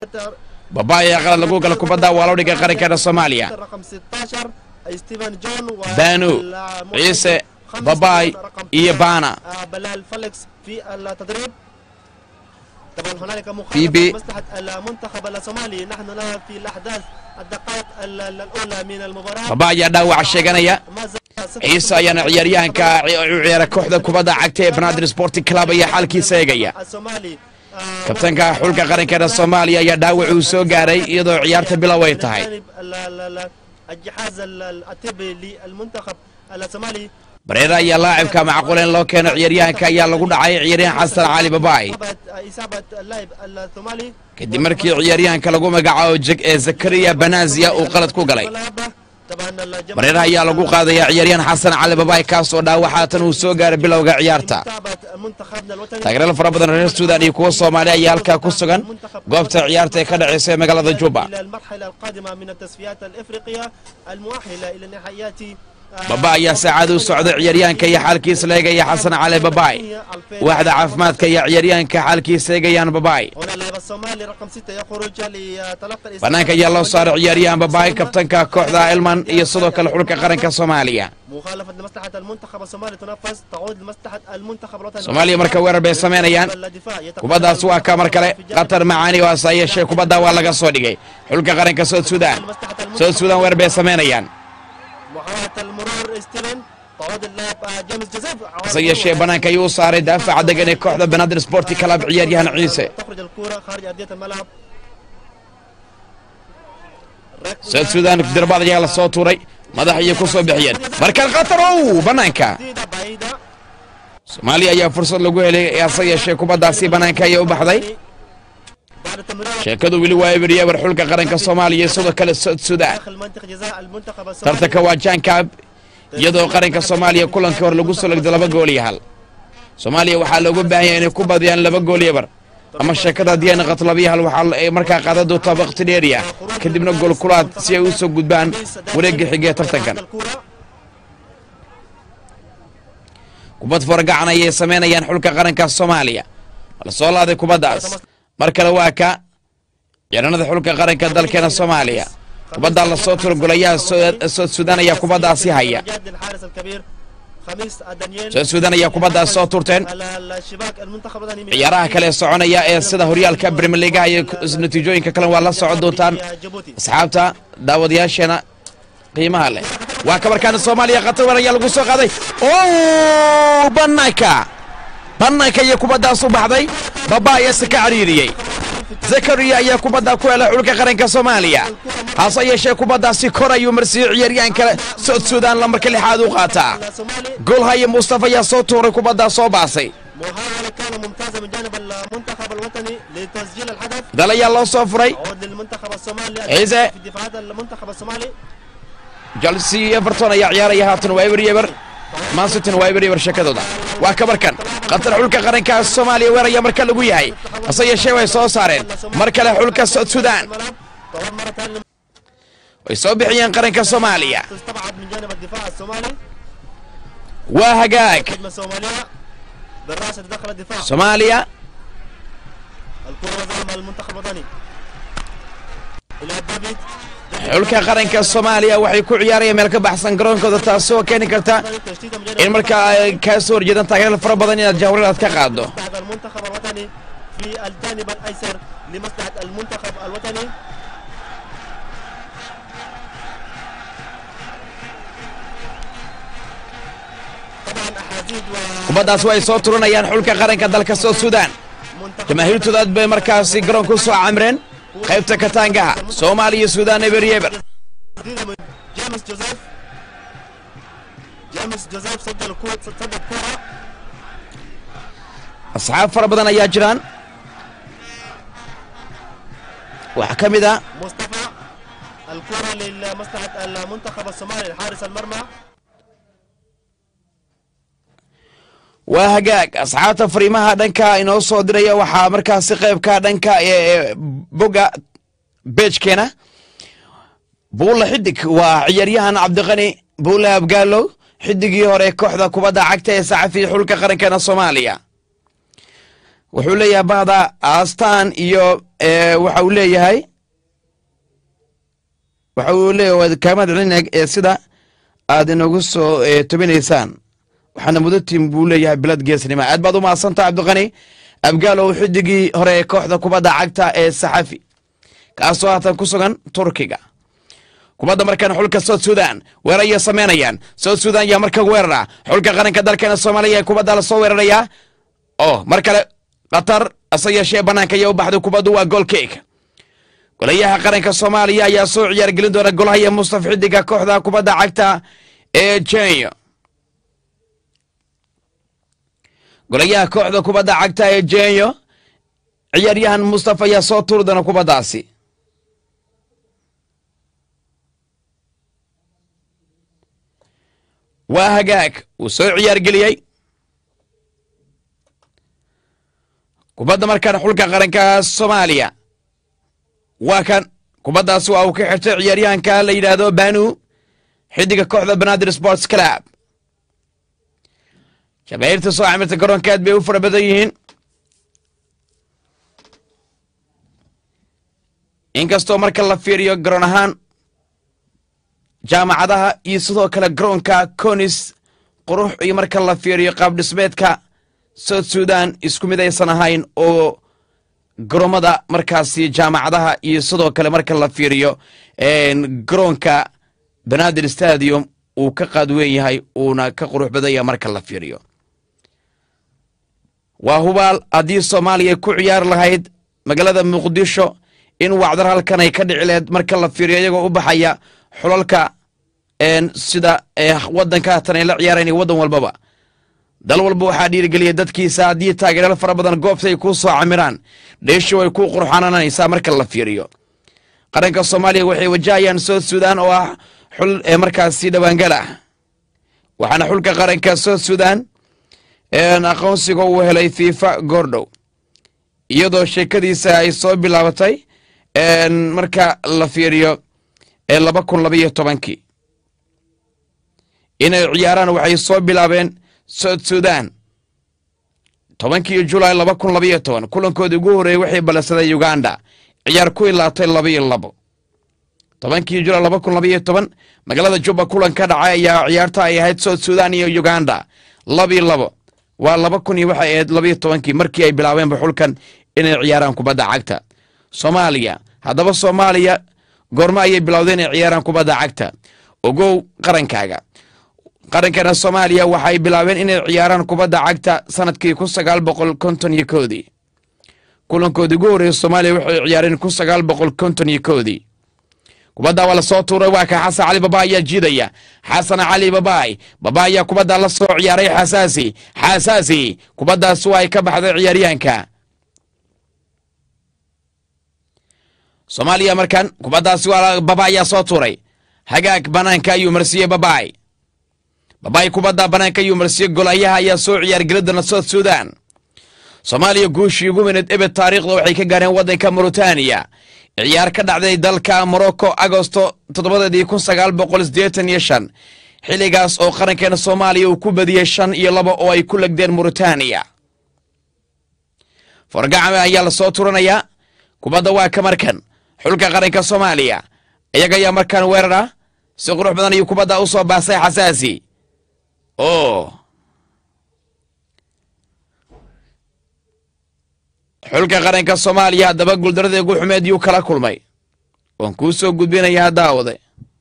babaay ayaa qalad lagu gala kubadda waa loo dhigay qarankeena soomaaliya رقم 16 ستيفن جون و بانو المحترف عيسى خمس باباي رقم إيه تسعة، بانا. آه، بلال فليكس في التدريب طبعا هنالك في بي. مخالفة مصلحة المنتخب الصومالي نحن الآن في الأحداث الدقائق ال- ال- الأولى من المباراة babaay ayaa dhaawac sheeganaya ما زال صفر ciise ayaana ciyaaryahanka u ciyaara kooxda kubadda cagta ee banaadir sporting club ayaa xaalkiisa eegaya الصومالي آه، kabtanka xulka qarankeena soomaaliya ayaa dhaawac uu soo gaaray iyadoo ciyaarta bilow ay tahay جانب ال- ال- ال- الجهاز ال- ال- الطبي للمنتخب الصومالي bareera ayaa laacibka macquuleen loo keeno ciyaaryahanka ayaa lagu dhacay ciyaaryahan xasan cali babaay إصابة إصابة اللاعب الصومالي kadib markii ciyaaryahanka lagu magacaabo jeg- ee zakariya banazia uu qalad ku galay طبعا الجماهير bareeraha ayaa lagu qaadayaa ciyaaryahan xasan cali babaay kaasoo dhaawac haatan uu soo gaaray bilowga ciyaarta متابعة منتخبنا الوطني taageerada fara badan reer suudan iyo kuwa soomaali ayaa halkaa ku sugan goobta ciyaarta ee ka dhaceysa ee magaalada juba إلى المرحلة القادمة من التصفيات الإفريقية المؤهلة إلى نهائيات آه، baba ayaa saacad u socda ciyaaryahanka iyo xaalkiisa la eegaya xasan cali babaay waaxda caafimaadka iyo ciyaaryahanka xaalkiisa eegayaan babaay هنا اللاعب الصومالي رقم ستة يخرج لتلقي الإصابة. banaanka ayaa loo saaray ciyaaryahan babaay kabtanka kooxda elman iyo sidoo kale xulka qaranka soomaaliya مخالفة لمصلحة المنتخب الصومالي تنفذ تعود لمصلحة المنتخب الوطني soomaaliya marka weerar bay samaynayaan الدفاع يتقدم kubaddaas waa ka mar kale qatar macaani oo asa yeeshee kubadda waa laga soo dhigay xulka qaranka sood suudaan sood suudaan weerar bay samaynayaan محاولة المرور ستيفن تعود اللاعب آه، جيمس جوزيف hase yeeshee banaanka ayuu u saaray daafaca degan ee kooxda banaadir sporti club ciyaaryahan ciise تخرج الكرة خارج أرضية الملعب sood suudaan dirbaad ayaa la soo tuuray madax ayay ku soo bixiyeen markan qatar ow banaanka جديدة بعيدة soomaaliya ayaa fursad lagu helay hase yeeshee kubaddaasi banaanka ayay u baxday بعد التمرير sheekadu weli waa eberyeber xulka qaranka soomaaliya iyo sidoo kale sood suudaan داخل منطقة جزاء المنتخب الصومالي tartanka waa jaankaab iyadoo qaranka soomaaliya kulankii hore lagu soo legdo laba gool iyo hal soomaaliya waxaa looga baahan yahay inay ku badiyaan laba gool iyo bar ama sheekada haddii ay noqoto laba iyo hal waxaa ay markaa qaadan doontaa waqti dheeriya kadibna gool kulaad si ay u soo gudbaan wareegga xigee بعد tartankan الكرة kubad forgacan ayay samaynayaan xulka qaranka soomaaliya la soo laaday kubaddaas mar kale waa ka ciidanada xulka qaranka dalkeena soomaaliya kubaddaa lasoo turo golayaha Soo- sood suudaan ayaa kubaddaasi haya جاد الحارس الكبير خميس دانييل sood suudaan ayaa kubaddaas soo turteen على الشباك المنتخب الوطني من ciyaaraha kale ee soconaya ee sida horyaalka premier leagueha iyo natiijooyinka kale waa la socon doontaan جيبوتي asxaabta daawadayaasheena qiimaha leh waa kabarkaana soomaaliya khatar weyn ayaa lagu soo qaaday o banaanka banaanka iyo kubaddaas u baxday baba ayaa se ka cariiriyey zakariya ayaa kubadda ku helay xulka qaranka soomaaliya hase yeeshee kubaddaasi kor ayuu marsiiyey ciyaaryahanka sood suudaan lamarka lixaad u qaataa الصومالي goolhaye mustafa ayaa soo tuuray kubaddaa soo baasay محاولة كان ممتازة من جانب المنتخب الوطني لتسجيل الهدف dal ayaa loo soo furay عود للمنتخب الصومالي عيسى. في دفاعات المنتخب الصومالي chelsea iyo everton ayaa ciyaaraya haatan waa eber yeber mansitin waa eber yeber sheekadooda waa kabarkan qatar xulka qaranka soomaaliya weer ayaa marka lagu yahay hase yeeshee way soo saareen mar kale xulka sood suudaan الملعب تعود مرة ثانية way soo bixiyeen qaranka soomaaliya تستبعد من جانب الدفاع الصومالي waa hagaag هجمة صومالية بالراس داخل الدفاع soomaaliya الكرة وزعها المنتخب الوطني إلى دافيد xulka qaranka soomaaliya waxay ku ciyaarayaan meel ka baxsan garoonkooda taasoo keeni karta تشتيت من in جانب markaa ay kaa soo horjeedaan taageerada fara badan inaad jahwareer aad ka qaaddo مصلحة المنتخب الوطني في الجانب الأيسر لمصلحة المنتخب الوطني طبعا أحاديث kubaddaas way soo turanayaan xulka qaranka dalka sood suudaan ومنتخب jamaahiirtooda aad bay markaasi garoonka u soo camreen qaybta kataangaha soomaaliya iyo suudaan eber yeber جديدة من جيمس جوزيف جيمس جوزيف سجل الكرة سجل الكرة asxaab fara badan ayaa jiraan waxaa ka mid a مصطفى الكرة لمصلحة المنتخب الصومالي لحارس المرمى waa hagaag asxaabta fariimaha dhanka inoo soo diraya waxaa markaasi qaybka dhanka ee boga beejkeena buulla xidig waa ciyaaryahan cabdiqani buulle abgaalow xidigii hore kooxda kubadda cagta ee saxafiya xulka qarankeena soomaaliya wuxuu leeyahay bahda astaan iyo waxa uu leeyahay waxa uu leeyahay waad kaamad celinag ee sida aad inagu soo tobinaysaan waxaana mudatiin buu leeyahay bilad geesnima aad baad u mahadsantaha cabdiqani abgaalow xidigii hore ee kooxda kubadda cagta ee saxafi kaasoo haatan ku sugan turkiga kubadda markaan xulka south sudan weerar ayay samaynayaan south sudan yaa markan weerara xulka qaranka dalkeena soomaaliya ee kubadda lasoo weerarayaa oo mar kale qatar ase yeeshee bannaanka ayaa u baxday kubaddu waa goolkeyga golayaha qaranka soomaaliya ayaa soo ciyaargelin doona golahaya mustaf xidiga kooxda kubadda cagta ee jenya golayaha kooxda kubadda cagta ee jenyo ciyaaryahan mustafa ayaa soo tuuri doona kubaddaasi waa hagaag uu soo ciyaargeliyey kubadda markaan xulka qaranka soomaaliya waa kan kubaddaasi waa uu ka xirtay ciyaaryahanka la yidhaahdo banu xidiga kooxda banaadir sports club jamaahiirta soo camirta garoonka aad bay u fara badan yihiin inkastoo marka la fiiriyo garoon ahaan jaamacadaha iyo sidoo kale garoonka conis qurux iyo marka la fiiriyo qaab dhismeedka south sudan isku mid aysan ahayn oo garoomada markaasi jaamacadaha iyo sidoo kale marka la fiiriyo garoonka banaadir stadium uu ka qaadweyn yahay uuna ka qurux badanya marka la fiiriyo waa hubaal haddii soomaaliya ku ciyaari lahayd magaalada muqdisho in wacdar halkan ay ka dhici laheyd marka la fiiriyo iyagoo u baxaya xulalka sida wadanka haatan ay la ciyaarayn iyo waddan walbaba dal walba waxaa dhiirigeliya dadkiisa haddii taageerayaal fara badan goobta ay kuu soo camiraan dheeshu way ku qurxananaysaa marka la fiiriyo qaranka soomaaliya waxay wajahayaan south sudan oo ah xul ee markaasi dhawaangal ah waxaana xulka qaranka south sudan aqoonsiga uu helay fifa goordhow iyadoo sheekadiisa ay soo bilaabatay marka la fiiriyo laba kun labaiyo tobankii inay ciyaaraan waxay soo bilaabeen south sudan tobankii julaay laba kun labaiyo toban kulankoodii ugu horreeyey waxay ballansadeen uganda ciyaar ku ilaatay labaiyo labo tobankii julaay laba kun labaiyo toban magaalada juba kulan ka dhacay ayaa ciyaarta ay ahayd south sudan iyo uganda labiyo labo waa laba kun iyo waxay ahayd labaiyo tobankii markii ay bilaabeenba xulkan inay ciyaaraan kubadda cagta soomaaliya haddaba soomaaliya goormo ayay bilowdeen inay ciyaaraan kubadda cagta ogow qarankaaga qarankana soomaaliya waxay bilaabeen inay ciyaaraan kubadda cagta sanadkii kun sagaal boqol konton iyo koodii kulankoodii ugu horreeyey soomaaliya waxay ciyaareen kun sagaal boqol konton iyo koodii kubadda waa lasoo tuuray waa ka xasan cali baba ayaa jiidaya xasan cali babaay baba ayaa kubadda la soo ciyaaray xasaasi xasaasi kubaddaas waa ay ka baxday ciyaaryahanka soomaaliya markan kubaddaasi waa baba ayaa soo tuuray hagaag banaanka ayuu marsiiyey babaay babaay kubadda banaanka ayuu marsiiyey golayaha ayaa soo ciyaargelidana south sudan soomaaliya guushii ugu weyned ebed taariikhda waxay ka gaareen waddanka mauritaniya ciyaar ka dhacday dalka morocco agosto toddobadeedii kun sagaal boqol siddeetan iyo shan xilligaas oo qarankeena soomaaliya uu ku badiyey shan iyo laba oo ay ku legdeen mauritaniya forgacame ayaa lasoo turanayaa kubadda waa ka markan xulka qaranka soomaaliya iyaga ayaa markaan weerara si qurux badan ayuu kubadda u soo baasay xasaasi o xulka qaranka soomaaliya haddaba guuldaradii ugu xumeed yuu kala kulmay waan kuu soo gudbinayaa daawade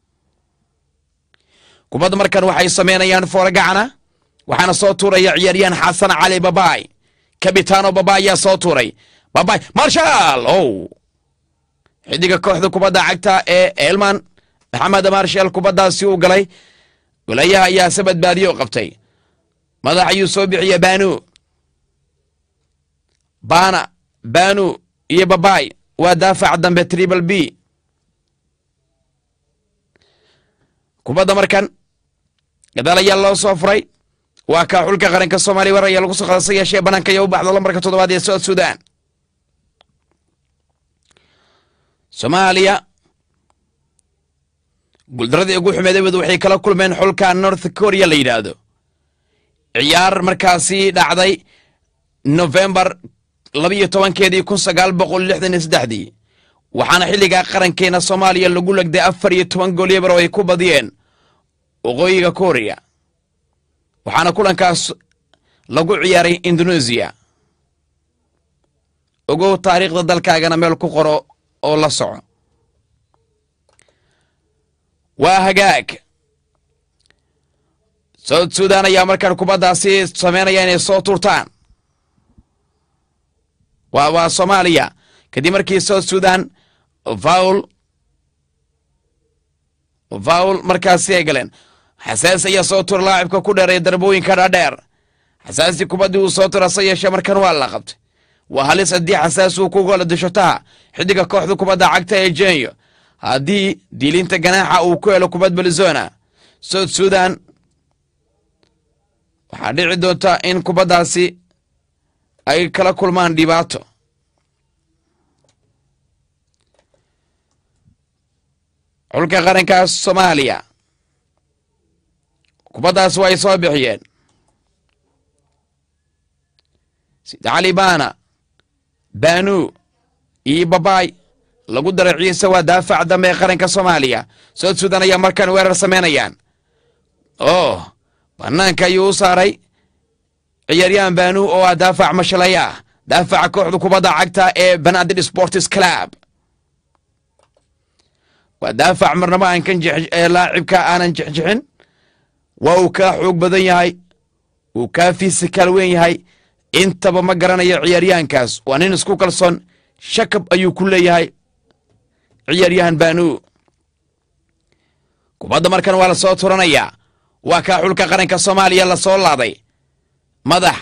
kubadda markan waxay samaynayaan fooragacana waxaana soo tuuraya ciyaaryahan xasan cali babaay kabitaano baba ayaa soo tuuray babaay marshal ow xidiga kooxda kubadda cagta ee elman maxamed marshal kubaddaasi uu galay golayaha ayaa se badbaadiyo qabtay madax ayuu soo bixiya banu bana banu iyo babaay waa daafaca dambe tribal b kubadda markan gadaal ayaa loo soo furay waa kaa xulka qaranka soomaaliya war ayaa lagu soo qadasa yeeshee banaanka ayaa u baxda lambarka toddobaad ee south sudan soomaaliya guuldaradii ugu xumeedabed waxay kala kulmeen xulka north korea la yidhaahdo ciyaar markaasi dhacday novembar labiyo tobankeedii kun sagaal boqol lixdan iyo saddexdii waxaana xilligaa qarankeena soomaaliya lagu legday afar iyo toban gool yebar oo ay ku badiyeen waqooyiga korea waxaana kulankaas lagu ciyaaray indoneesiya ogow taariikhda dalkaagana meel ku qoro oo la soco waa hagaag south sudan ayaa markaan kubaddaasi sameynaya inay soo tuurtaan waa waa soomaaliya kadib markii south sudan vaul vaul markaasi ay galeen xasaasi ayaa soo tura laacibka ku dheeray darbooyinka dhaadheer xasaasi kubaddii uu soo tura se yeeshee markan waa la qabtay waa halis haddii xasaasi uu ku gola dishotaha xidiga kooxda kubadda cagta ee jenyo haddii diilinta ganaaxa uu ku helo kubad belizona south sudan waxaa dhici doonta in kubaddaasi ay kala kulmaan dhibaato xulka qaranka soomaaliya kubaddaas waa ay soo bixiyeen sida cali baana baanu iyo babaay lagu daray ciise waa daafac dambe ee qaranka soomaaliya south sudan ayaa markaan weerar samaynayaan oh banaanka ayuu u saaray ciyaaryahan baanu oo ah daafac mashalaya ah daafaca kooxda kubadda cagta ee banaadir sports club waa daafac marnaba aan kan ee laacibka aanan jexjexin waa uu kaa xoog badan yahay uu kaa fiisikaal weyn yahay intaba ma garanayo ciyaaryahankaas waa nin isku kalsoon shakab ayuu ku leeyahay ciyaaryahan baanu kubadda markan waa la soo turanayaa waa kaa xulka qaranka soomaaliya la soo laaday madax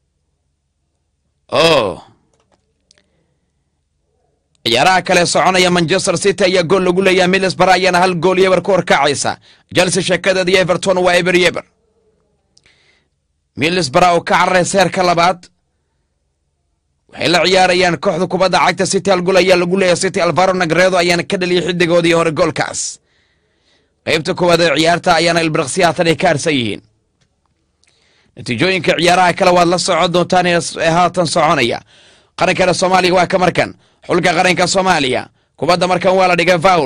oh ciyaaraha kale soconaya manchester city ayaa gool lagu leeyahay middlesbrough ayaana hal gool yeber ku horkacaysa chelsea sheekadeeda iyo everton waa eber yeber middlesbrough oo ka cararaysa heerka labaad waxay la ciyaarayaan kooxda kubadda cagta city hal gool ayaa lagu leeyahay city alvaro nagredo ayaana ka dhaliyay xidigoodii hore goolkaas qaybta koowaad ee ciyaarta ayaana ilbiraqsi haatan ay ka harsan yihiin natiijooyinka ciyaaraha kale waad la socon doontaan ee haatan soconaya qarankana soomaaliya waa ka markan xulka qaranka soomaaliya kubadda markan waa la dhigay faul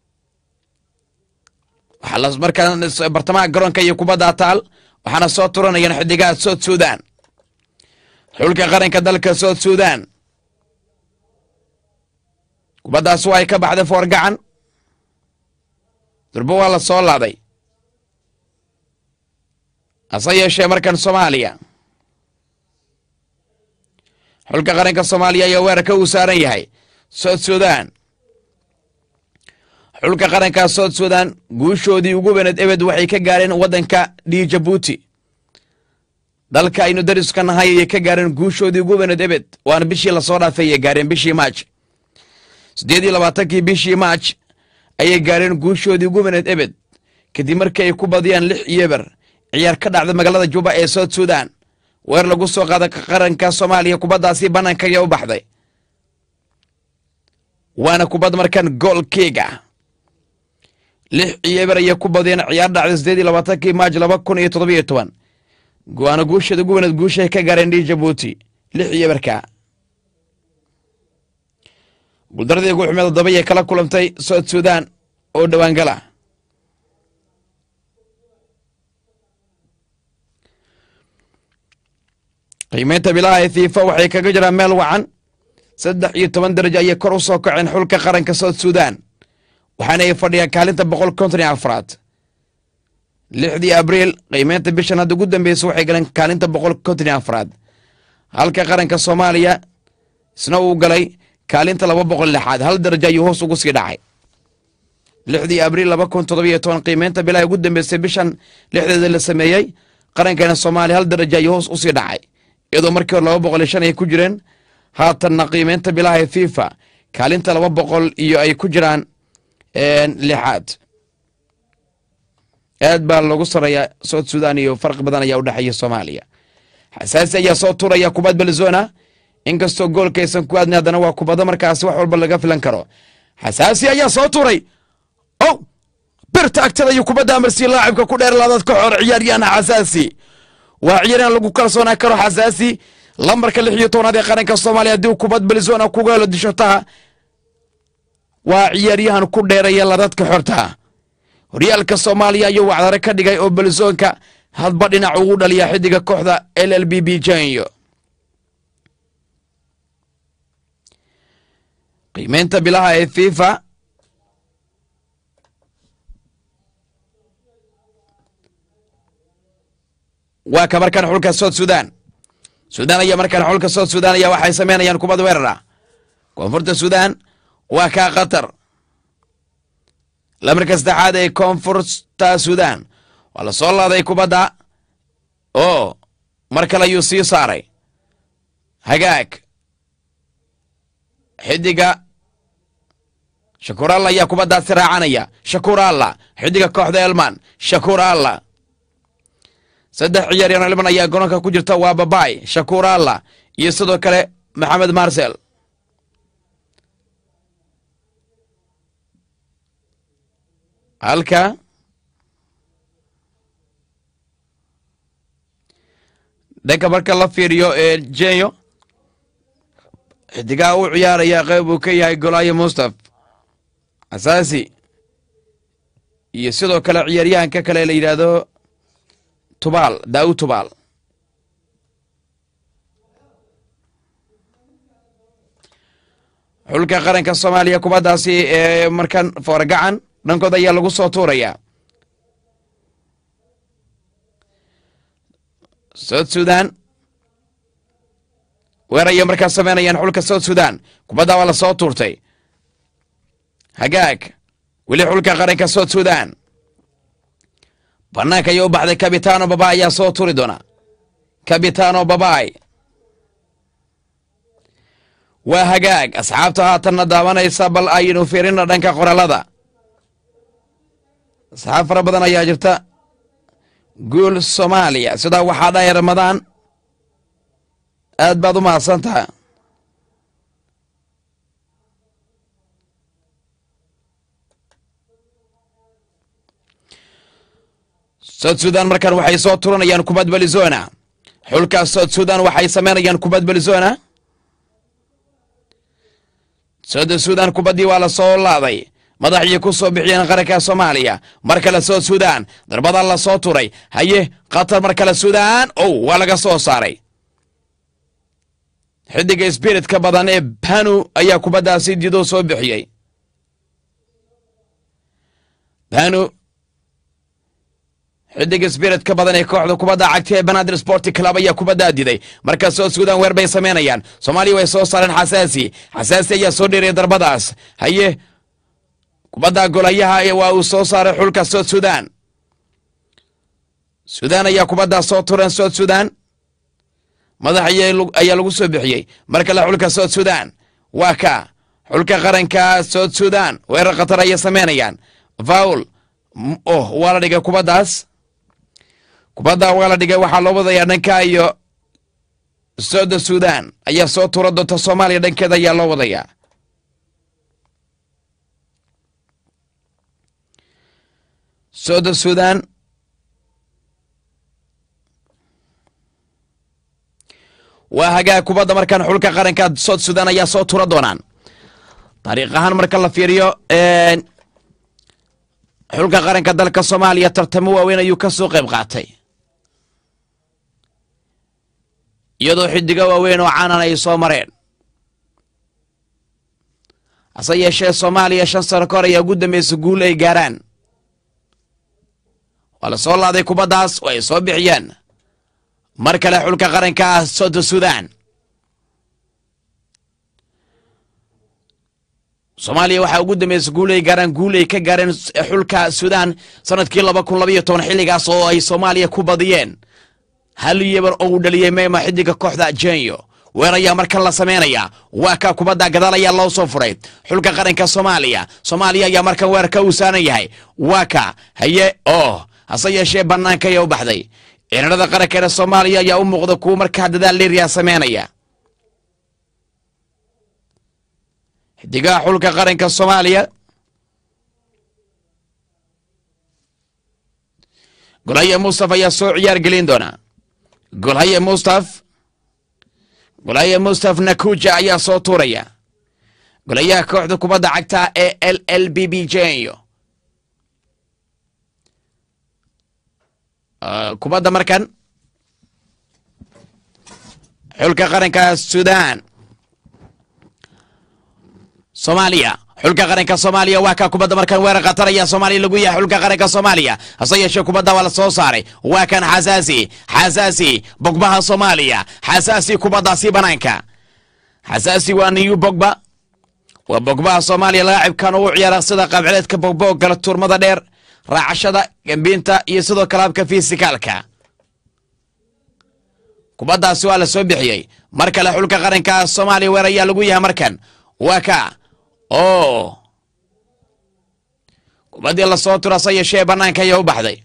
waxaa la markaan bartamaha garoonka iyo kubadda taal waxaana soo turanayaan xidigaha south sudan xulka qaranka dalka south sudan kubaddaas waa ay ka baxday foor gacan durbo waa la soo laaday hase yeeshee markan soomaaliya xulka qaranka soomaaliya ayaa weerarka uu saaran yahay south sudan xulka qaranka south sudan guushoodii ugu weyned ebed waxay ka gaareen waddanka d jabuuti dalka aynu dariska nahay ayay ka gaareen guushoodii ugu weyned ebed waana bishii lasoo dhaafay ayay gaareen bishii maaj siddeed iyo labaatankii bishii maaj ayay gaareen guushoodii ugu weyned ebed kadib markii ay ku badiyaan lix yeber ciyaar ka dhacda magaalada juba ee south sudan weer lagu soo qaada qaranka soomaaliya kubaddaasi bannaanka ayaa u baxday waana kubad markan goolkiiga lix yeber ayay ku badiyeen ciyaar dhacda siddeed iyo labaatankii maaj laba kun iyo toddobiyo toban waana guusheeda ugu weyneed guushay ka gaareen dhi jabuuti lix yeberka guuldaradii ugu xumeed todoba ayay kala kulantay south sudan oo dhowaangala qiimeynta bilaha ee fiifa waxay kaga jiraan meel wacan saddex iyo toban darajo ayay kor u soo kaceen xulka qaranka south sudan waxaana ay fadhiyaan kaalinta boqol konton iyo afraad lixdii abriil qiimeynta bishan hadda ugu dambeysa waxay galeen kaalinta boqol konton iyo afraad halka qaranka soomaaliya isna uu galay kaalinta laba boqol lixaad hal darajo ayuu hoos ugu sii dhacay lixdii abriil laba kun toddobiyo toban qiimeynta bilaha ugu dambeysay bishan lixdeeda la sameeyey qarankeena soomaaliya hal darajo ayuu hoos usii dhacay iyadoo markii hore laba boqol iyo shan ay ku jireen haatanna qiimeynta bilaha ee fifa kaalinta laba boqol iyo ay ku jiraan lixaad aad baa loogu sareeyaa south sudan iyo farqi badan ayaa udhexeeya soomaaliya xasaasi ayaa soo turaya kubad belzona inkastoo goolkaysan ku aadna haddana waa kubado markaasi wax walba laga filan karo xasaasi ayaa soo turay ow birta agtada iyo kubadda amarsiya laacibka ku dheer laadaad ka xor ciyaaryahan xasaasi waa ciyaaryahan lagu kalsoonaan karo xasaasi lambarka lix iyo tobnaad ee qaranka soomaaliya haddii kubad belizona kuga helo dishotaha waa ciyaaryahan ku dheeraya ladadka xorta horyaalka soomaaliya ayuu wacdare ka dhigay oo belizonka hadba dhinac ugu dhaliya xidiga kooxda l l b b janyo qiimeynta bilaha ee fifa waa ka markaan xulka south sudan sudan ayaa markaan xulka south sudan ayaa waxay sameynayaan kubad weerara koonfurta sudan waa kaa qatar lamarka saddexaad ee koonfurta sudan waa la soo laaday kubadda oo mar kale ayuu sii saaray hagaag xidiga shakuur alla ayaa kubaddaasi raacanaya shakuur alla xidiga kooxda elman shakuur alla saddex ciyaaryahan elman ayaa garoonka ku jirta waa babay shakuur alla iyo sidoo kale maxamed marsel halka dhanka marka la fiiriyo ee jenyo xidigaha u ciyaaraya qeyb uu ka yahay golaayo mustaf asaasi iyo sidoo kale ciyaaryahanka kale la yidhaahdo tubaal daawud tubaal xulka qaranka soomaaliya kubaddaasi ee markan foorgacan dhankooda ayaa lagu soo tuurayaa south sudan weer ayay markaas sameynayaan xulka south sudan kubadda waa la soo tuurtay hagaag weli xulka qaranka south sudan banaanka ayay u baxday kabitano baba ayaa soo turi doona kabitano babay waa hagaag asxaabta haatanna daawanaysa bal aynu fiirina dhanka qoraalada asxaab fara badan ayaa jirta guul soomaaliya sidaa waxaa dhahay ramadaan aad baad u mahadsan taha south sudan markan waxay soo turanayaan kubad belizona xulka south sudan waxay sameynayaan kubad belizona south sudan kubaddii waa la soo laaday madaxii ku soo bixiyeen qaranka soomaaliya mar kale south sudan darbadan la soo turay haye qatar mar kale sudan ow waa laga soo saaray xidiga spiritka badan ee banu ayaa kubaddaasi dido soo bixiyey banu xidiga spiritka badan ee kooxda kubadda cagta ee banaadir sporti club ayaa kubaddaa diday marka south sudan weer bay samaynayaan soomaaliya way soo saareen xasaasi xasaasi ayaa soo dheeraya darbadaas haye kubadda golayaha waa uu soo saaray xulka south sudan sudan ayaa kubaddaa soo tureen south sudan madax ayaa lagu soo bixiyey mar kale xulka south sudan waa ka xulka qaranka south sudan weerar khatar ayay sameynayaan faul oh waa la dhigay kubaddaas kubadda waa la dhigay waxaa loo wadayaa dhanka iyo souda sudan ayaa soo tura doonta soomaaliya dhankeeda ayaa loo wadayaa souda sudan waa hagaag kubadda markaan xulka qaranka south sudan ayaa soo tura doonaan taariikh ahaan marka la fiiriyo xulka qaranka dalka soomaaliya tartamo waaweyn ayuu ka soo qayb qaatay iyadoo xidigo waaweyn oo caanan ay soo mareen hase yeeshee soomaaliya shan sano ka hor ayaa ugu dambaysa guul ay gaaraan waa la soo laaday kubaddaas oo ay soo bixiyeen mar kale xulka qaranka ah south sudan soomaaliya waxaa ugu dambaysa guul ay gaaraan guul ay ka gaareen xulka sudan sanadkii laba kun labaiyo toban xilligaas oo ay soomaaliya ku badiyeen hal yebar oo uu dhaliyey meyma xidiga kooxda jenyo weer ayaa markan la sameynaya waa ka kubadda gadaal ayaa loo soo furay xulka qaranka soomaaliya soomaaliya ayaa markan weerarka uu saaran yahay waa ka haye oo hase yeeshee bannaanka ayaa u baxday ciidamada qarankeena soomaaliya ayaa u muuqda kuwa markaa dadaal liiryaa sameynaya xidigaha xulka qaranka soomaaliya golhaye mustaf ayaa soo ciyaar gelin doona golhaye mustaf golaya mustaf nakuja ayaa soo tuuraya golayaha kooxda kubadda cagta ee l l b b j kubadda markan xulka qaranka sudan soomaaliya xulka qaranka soomaaliya waa kaa kubadda markan weerar khatar ayaa soomaaliya lagu yahay xulka qaranka soomaaliya hase yeeshee kubadda waa la soo saaray waa kan xasaasi xasaasi bogbaha soomaaliya xasaasi kubaddaasi banaanka xasaasi waa niyu bogba waa bogbaha soomaaliya laacibkan ugu ciyaara sida qaabcileedka bogbo gala tuurmada dheer raacashada gambiinta iyo sidoo kale habka fisikaalka kubaddaasi waa la soo bixiyey mar kale xulka qaranka soomaaliya weer ayaa lagu yahay markan waa ka oo kubaddii lasoo turo hase yeeshee bannaanka ayaa u baxday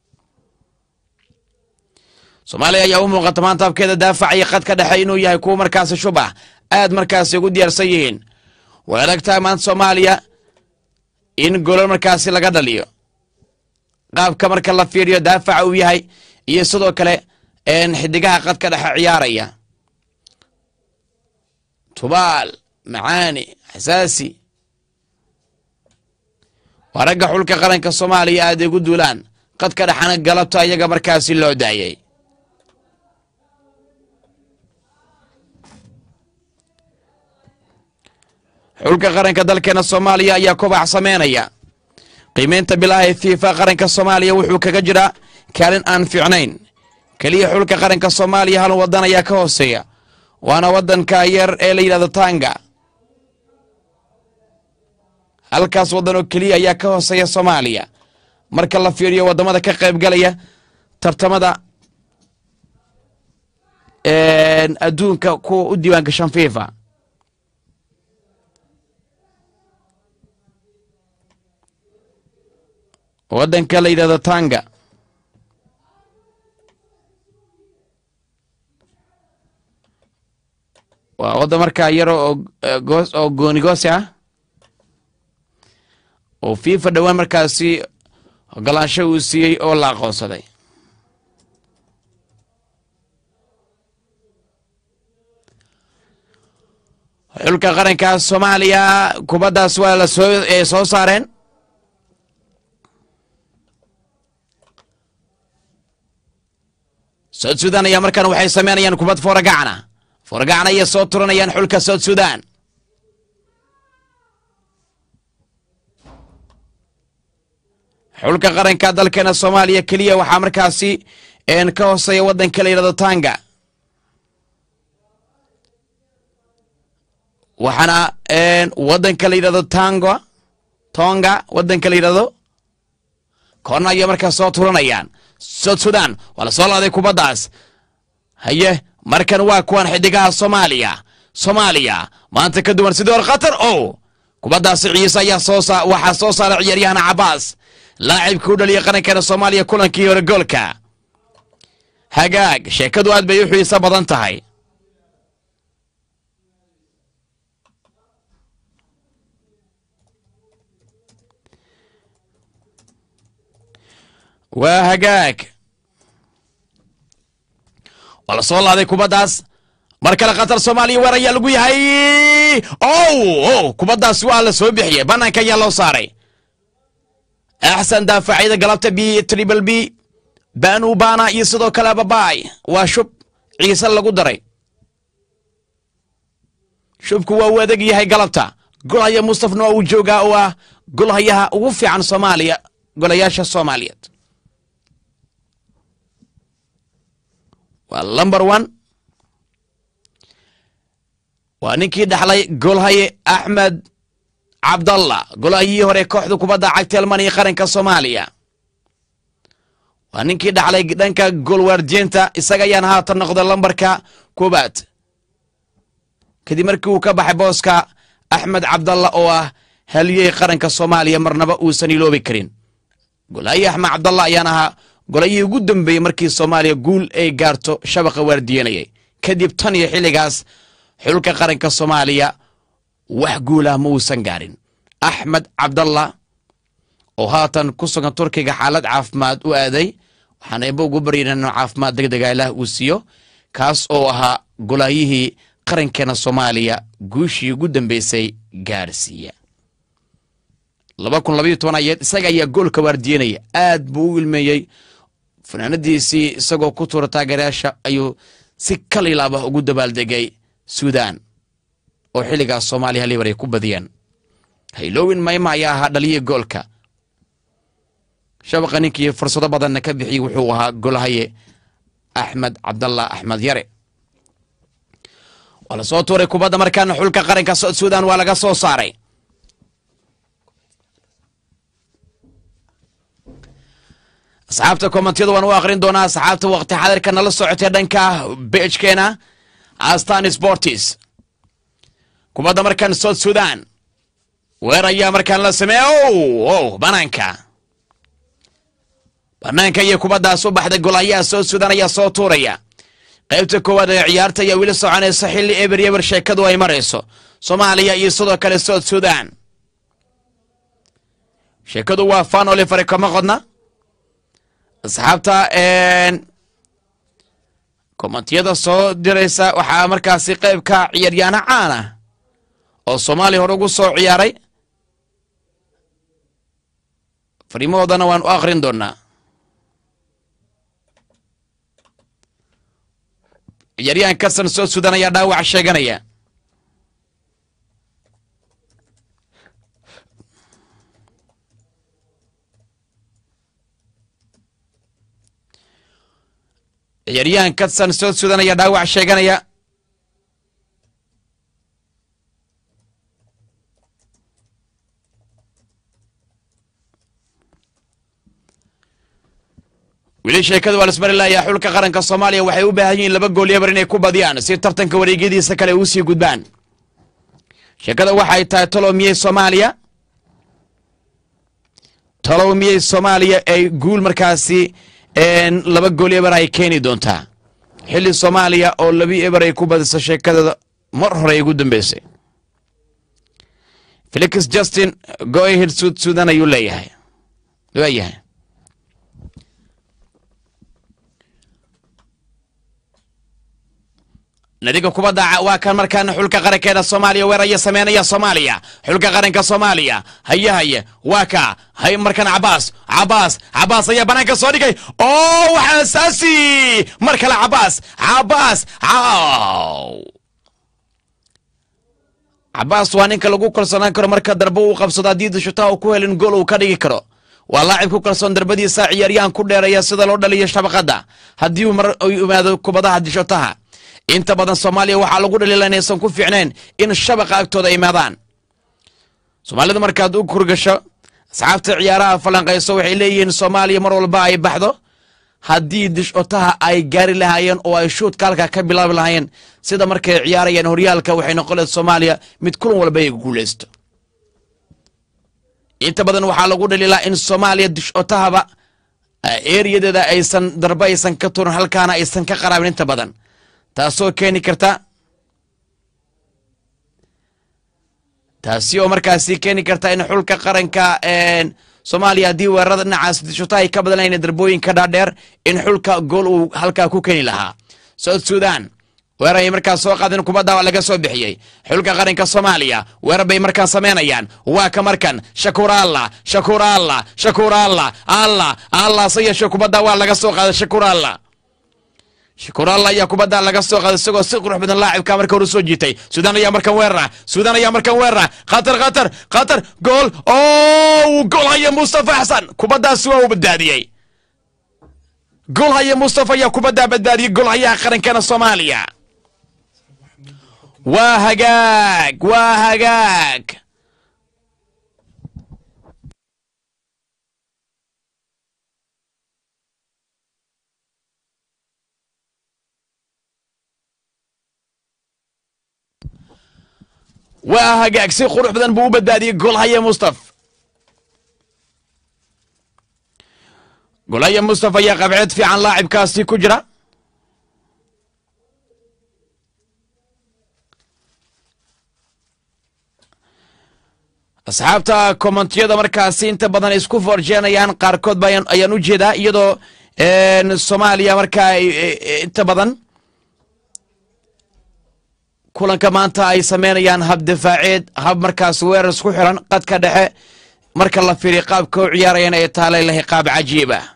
soomaaliya ayaa u muuqata maanta habkeeda daafac iyo qad ka dhexe inuu yahay kuwa markaasi shubah aad markaasi ugu diyaarsan yihiin way adag tahay maanta soomaaliya in golol markaasi laga dhaliyo qaabka marka la fiiriyo daafaca uu yahay iyo sidoo kale xidigaha qad ka dhexe ciyaaraya tubaal macaani xasaasi waa ragga xulka qaranka soomaaliya aaday ugu duulaan qad ka dhexana galabta iyaga markaasi loo daayay xulka qaranka dalkeena soomaaliya ayaa kobax sameynaya qiimeynta bilaha ee fiifa qaranka soomaaliya wuxuu kaga jiraa kaalin aan fiicnayn keliya xulka qaranka soomaaliya hal wadan ayaa ka hooseeya waana wadanka yar ee la yidhahdo tanga halkaas waddan oo keliya ayaa ka hooseeya soomaaliya marka la fiiriyo waddamada ka qaybgalaya tartamada adduunka kuwa u diiwaan gashan fifa waddanka la yidhahdo tanga waa waddan markaa yaro oo oo goonigoosi ah oo fifa dhowaan markaasi ogolaansho uu siiyey oo la aqoonsaday xulka qaranka soomaaliya kubaddaas waa la soo soo saareen soud sudan ayaa markaan waxay sameynayaan kubad fooragacana fooragacana ayay soo turanayaan xulka soud sudan xulka qaranka dalkeena soomaaliya keliya waxaa markaasi ka hooseeya waddanka la yidhahdo tanga waxaana waddanka la yidhahdo tango tonga waddanka la yidhahdo koorna ayay markaas soo turanayaan soud sudan waa la soo laaday kubaddaas haye markan waa kuwan xidigaha soomaaliya soomaaliya maanta ka duwan sidii hor khatar o kubaddaasi ciise ayaa soo waxaa soo saaray ciyaaryahana cabaas laacibkii u dhaliyay qarankeena soomaaliya kulankii hore goolka hagaag sheekadu aad bay u xiiso badan tahay waa hagaag waa la soo laaday kubaddaas mar kale khatar soomaaliya weer ayaa lagu yahay ow o kubaddaas waa la soo bixiyey bannaanka ayaa loo saaray axsan daafacyada galabta b tribal b banu bana iyo sidoo kale ababaay waa shub ciise lagu daray shubku waa uu adag yahay galabta golhaya mustafna waa uu joogaa oo ah golhayaha ugu fiican soomaaliya golayaasha soomaaliyeed waa lumber one waa ninkii dhaxlay golhaye axmed cabdallah golahayihii hore kooxda kubadda cagta almaniya qaranka soomaaliya waa ninkii dhaxlay dhanka goolwaardiyeenta isaga ayaan haatan noqday lambarka koobaad kadib markii uu ka baxay booska axmed cabdallah oo ah haliyey qaranka soomaaliya marnaba uusan iloobi karin golahayii axmed cabdallah ayaan ahaa golayihii ugu dambeeyey markii soomaaliya guul ay gaarto shabaqa waardiyenayay kadib tan iyo xilligaas xulka qaranka soomaaliya wax guulah ma uusan gaarin axmed cabdallah oo haatan ku sugan turkiga xaalad caafimaad u aaday waxaan eeba ugu baryayn inuu caafimaad deg dega ilaah uu siiyo kaas oo ahaa golaayihii qarankeena soomaaliya guushii ugu dambeysay gaarsiiya laba kun labayo toban ayeed isaga ayaa goolka waardiyenaya aad buu u ilmeeyey fanaanadiisii isagoo ku tuura taageerayaasha ayuu si kalilaabah ugu dabaaldegay suudan oo xilligaas soomaaliya halibar ay ku badiyeen haylowin mayma ayaa ahaa dhaliya goolka shabaqa ninkii fursado badanna ka bixiyey wuxuu ahaa golhaye axmed cabdallah axmed yare waa lasoo tuuray kubadda markaana xulka qaranka suudan waa laga soo saaray asxaabta kommentiyada waan u akrin doonaa asxaabta waqti xadirka nala socotee dhanka bejkeena astan sportis kubadda markaan south sudan weer ayaa markaan la sameeya o banaanka banaanka iyo kubaddaas u baxday golayaha south sudan ayaa soo tuuraya qaybta koowaad ee ciyaarta ayaa weli soconaysa xilli eber yeber sheekadu ay marayso soomaaliya iyo sidoo kale south sudan sheekadu waa fanoli fari kama qodna asxaabta kommentiyada soo diraysa waxaa markaasi qaybka ciyaaryaano caan ah oo soomaaliya hore ugu soo ciyaaray fariimahoodana waan u akrin doonaa ciyaaryahan kasan soo sudan ayaa dhaawac sheeganaya ciyaaryahan katsan soo sudan ayaa dhaawac sheeganaya weli sheekada waa lasmari layaa xulka qaranka soomaaliya waxay u baahan yihiin laba gool yabar inay ku badiyaan si tartanka wareegyadiisa kale ay usii gudbaan sheekada waxay tahay talow miyey soomaaliya talow miyey soomaaliya ay guul markaasi laba gool eber ay keeni doontaa xilli soomaaliya oo labi eber ay ku badiso sheekadeeda mar hore ay ugu dambeysay felix justin goahid suud suudan ayuu leeyahay waayahay nadiga kubadda waa kan markaana xulka qarankeeda soomaaliya weeraya sameynaya soomaaliya xulka qaranka soomaaliya haye haye waa ka hay markan cabaas cabaas cabaas ayaa banaanka soo dhigay oo waxaa asaasi mar kale cabaas cabaas cabaas waa ninka lagu kalsoonaan karo marka darbo uu qabsado haddii dushutaa uu ku helin gool uu ka dhigi karo waa laacib ku kalsoon darbadiisa ciyaaryahan ku dheeraya sida loo dhaliyo shabaqada haddii uu mar yimaado kubadaha dishutaha inta badan soomaaliya waxaa lagu dhaliila inaysan ku fiicnayn in shabaqa agtooda imaadaan soomaalida markaad u kurgasho asxaabta ciyaaraha falanqayso waxay leeyihiin soomaaliya mar walba ay baxdo haddii dishotaha ay gaari lahaayeen oo ay shuudka halka ka bilaabi lahaayeen sida markay ciyaarayaan horyaalka waxay noqoleed soomaaliya mid kulan walba ay guulaysto inta badan waxaa lagu dhaliilaa in soomaaliya dishotahaba eeriyadeeda aysan darbe aysan ka turin halkaana aysan ka qaraabin inta badan taasoo keeni karta taasi oo markaasi keeni karta in xulka qaranka soomaaliya haddii weerarada dhinacaas dishotaha ay ka badanayn darbooyinka dhaadheer in xulka gool uu halkaa ku keeni lahaa south sudan weerar ay markaas soo qaadeen kubadda laga soo bixiyey xulka qaranka soomaaliya weerar bay markaan samaynayaan waa ka markan shakuur allah shakuur allah shakuur allah allah allah se yeeshee kubadda waa laga soo qaaday shakuur allah shakuur allah ayaa kubadda laga soo qaaday isagoo si qurux badan laacibka marka hore soo jiitay suudaan ayaa markan weerara suudaan ayaa markan weerara khatar khatar khatar gool o gool haya mustafa xasan kubaddaasi waa uu badbaadiyey gool haya mustafa ayaa kubaddaa badbaadiyey gool hayaha qarankeena soomaaliya waa hagaag waa hagaag waa hagaag si qurux badan buu u badbaadiyey golhaya mustaf golhaya mustaf ayaa qabceed fiican laacibkaasi ku jira asxaabta kommentiyada markaasi inta badan isku forjeenayaan qaarkood ba ayaan u jeedaa iyadoo soomaaliya markaa inta badan kulanka maanta ay sameynayaan hab difaaceed hab markaas weerar isku xiran qadka dhexe marka la fiiriyo qaabka u ciyaarayaan ee taalay lahay qaab cajiib ah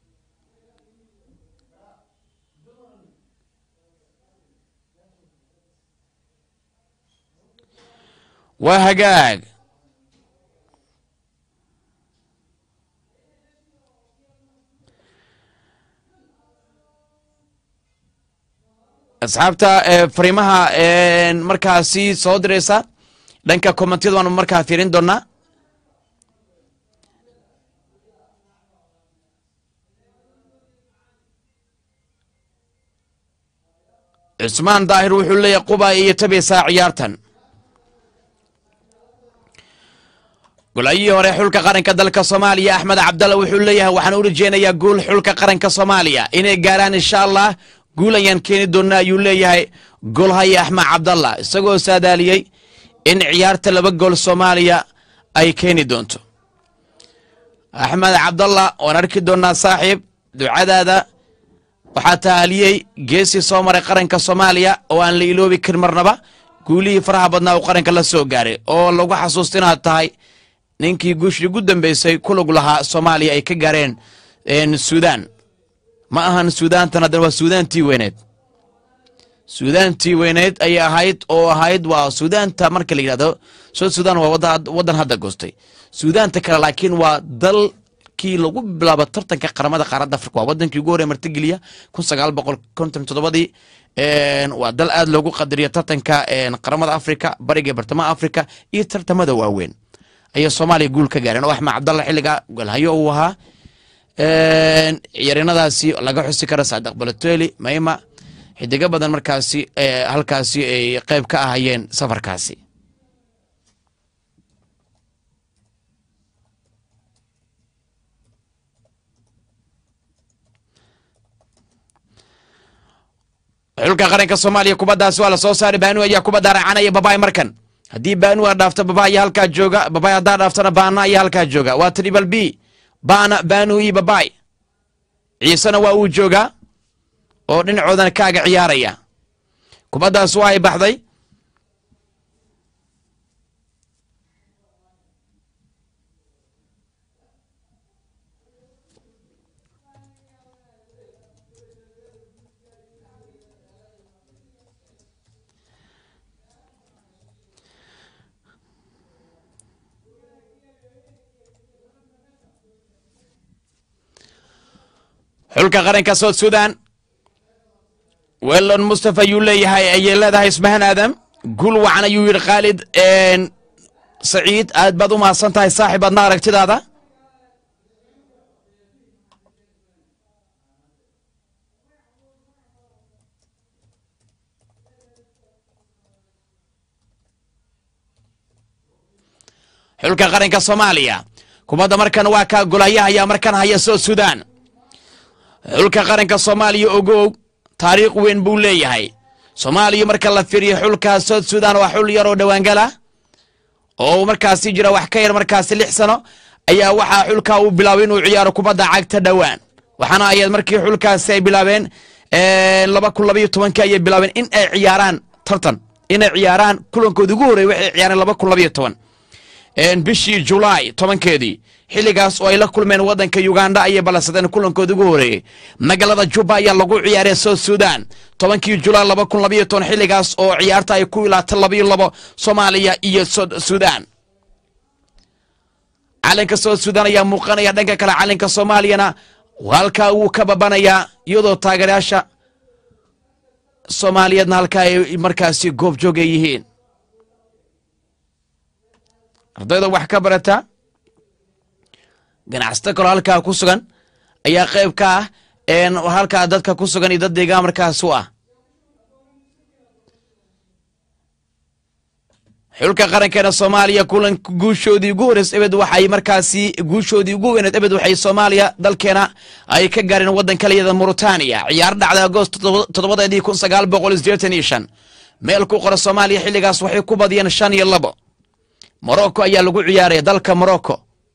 waa hagaag asxaabta fariimaha markaasi soo diraysa dhanka kommentiyada waanu markaa fiirin doonaa cusmaan daahir wuxuu leeyahay quba iyo tabaysaa ciyaartan golcayihii hore xulka qaranka dalka soomaaliya axmed cabdalla wuxuu leeyahay waxaan u rajeynayaa guul xulka qaranka soomaaliya inay gaaraan insha allah guul ayaan keeni doonnaa ayuu leeyahay golhaya axmed cabdalla isagoo saadaaliyey in ciyaarta laba gool soomaaliya ay keeni doonto axmed cabdalla waan arki doonnaa saaxiib ducadaada waxaa tahaliyey geesii soo maray qaranka soomaaliya oo aan la iloobi karin marnaba guulihii faraha badnaa uu qaranka la soo gaaray oo lagu xasuusta inaad tahay ninkii guushii ugu dambeysay kulug lahaa soomaaliya ay ka gaareen suudaan ma ahan suudaantan haddana waa suudaantii weyneed suudaantii weyneed ayay ahayd oo ahayd waa suudaanta marka la yidhahdo soo suudaan waa waddan hadda goostay suudaanta kale laakiin waa dalkii lagu bilaabo tartanka qaramada qaaradda afrika waa wadankii ugu horey martigeliya kun sagaal boqol konton toddobadii waa dal aad loogu qadariyo tartanka qaramada afrika bariga bartamaha afrika iyo tartamada waaweyn ayay soomaaliya guul ka gaareen oo axmed cabdalla xilliga golhayo uu ahaa ciyarinadaasi laga xusi kara saadiq baloteli mayma xidigo badan markaasi halkaasi ay qeyb ka ahayeen safarkaasi xulka qaranka soomaaliya kubaddaasi waa la soo saaray baanu ayaa kubadda raacanaya babaay markan haddii baanu a dhaafto babaay halkaa jooga babaay haddaa dhaaftona baana ayaa halkaa jooga waa tribal b baana baanu iyo babaay ciisena waa uu joogaa oo dhinacoodana kaaga ciyaaraya kubaddaas waa ay baxday xulka qaranka south sudan welon mustafa ayuu leeyahay ayay leedahay ismahan aadam gul wacan ayuu yidhi khaalid saciid aad baad u mahadsan tahay saaxib adna aragtidaada xulka qaranka soomaaliya kubadda markan waa kaa golayaha ayaa markan haya south sudan xulka qaranka soomaaliya ogow taariikh weyn buu leeyahay soomaaliya marka la firiyo xulka south sudan waa xul yaroo dhowaangala oo markaasi jira wax ka yar markaasi lix sano ayaa waxaa xulka uu bilaabay inuu ciyaaro kubadda cagta dhowaan waxaana ayaed markii xulkaasi ay bilaabeen laba kun labaiyo tobankii ayay bilaabeen in ay ciyaaraan tartan inay ciyaaraan kulankoodi ugu horrey waxay ciyaareen laba kun labaiyo toban bishii julaay tobankeedii xilligaas oo ay la kulmeen waddanka uganda ayay ballansadeen kulankoodi ugu horeeyey magaalada juba ayaa lagu ciyaaray south sudan tobankii julaay laba kun labaiyo toban xilligaas oo ciyaarta ay ku ilaata labaiyo labo soomaaliya iyo sudan calanka south sudan ayaa muuqanaya dhanka kale calanka soomaaliyana halkaa wuu ka babanayaa iyadoo taageerayaasha soomaaliyeedna halkaa ay markaasi goob joog ay yihiin ardayda wax ka barata ganacsato kaloo halkaa ku sugan ayaa qayb ka ah halkaa dadka ku sugan iyo dad deegaan markaas u ah xulka qarankeena soomaaliya kulanka guushoodii ugu horeys ebed waxay markaasi guushoodii ugu weyneed ebed waxay soomaaliya dalkeena ay ka gaareen waddanka layada mauritania ciyaar dhacda agoost toddobadeedii kun sagaal boqol sideetan iyo shan meel ku qora soomaaliya xilligaas waxay ku badiyeen shan iyo labo morocco ayaa lagu ciyaaraya dalka morocco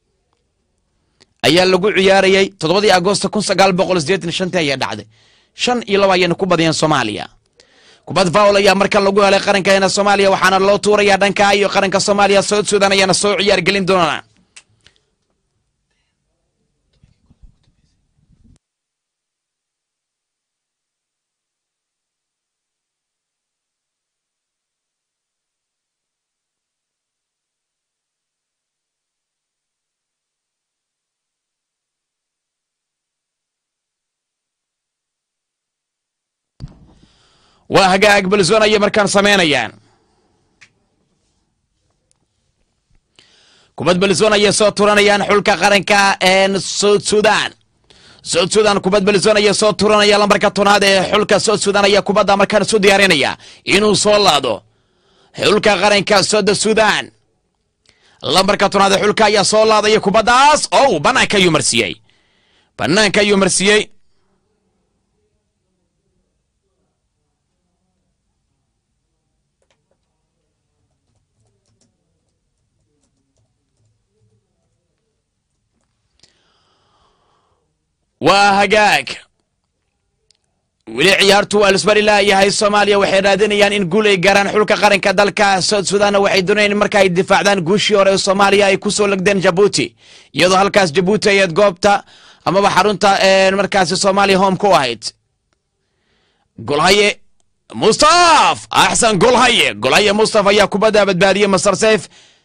ayaa lagu ciyaarayay toddobadii agoosta kun sagaal boqol sideetan shantii ayaa dhacday shan iyo laba ayayna ku badiyeen soomaaliya kubad faul ayaa markan lagu helay qarankeena soomaaliya waxaana loo tuurayaa dhanka iyo qaranka soomaaliya south sudan ayaana soo ciyaar gelin doona waa hagaag balzon ayay markaan samaynayaan kubad balzon ayay soo turanayaan xulka qaranka south sudan south sudan kubad balzon ayay soo turanaya lambarka tonaad ee xulka south sudan ayaa kubadda markaan isu diyaarinaya inuu soo laado xulka qaranka south sudan lambarka tonaad ee xulka ayaa soo laadaya kubaddaas ow banaanka ayuu marsiiyey banaanka ayuu marsiiyey waa hagaag weli ciyaartu waa lisbari laayahay soomaaliya waxay raadinayaan in guul ay gaaraan xulka qaranka dalka south sudanna waxay doonayaan marka ay difaacdaan guushii hore ee soomaaliya ay ku soo legdeen jabuuti iyadoo halkaas jabuuti ayaad goobta amaba xarunta markaasi soomaaliya home ku ahayd golhaye mustaf axsan golhaye golhaye mustaf ayaa kubadda badbaadiyey masar seyf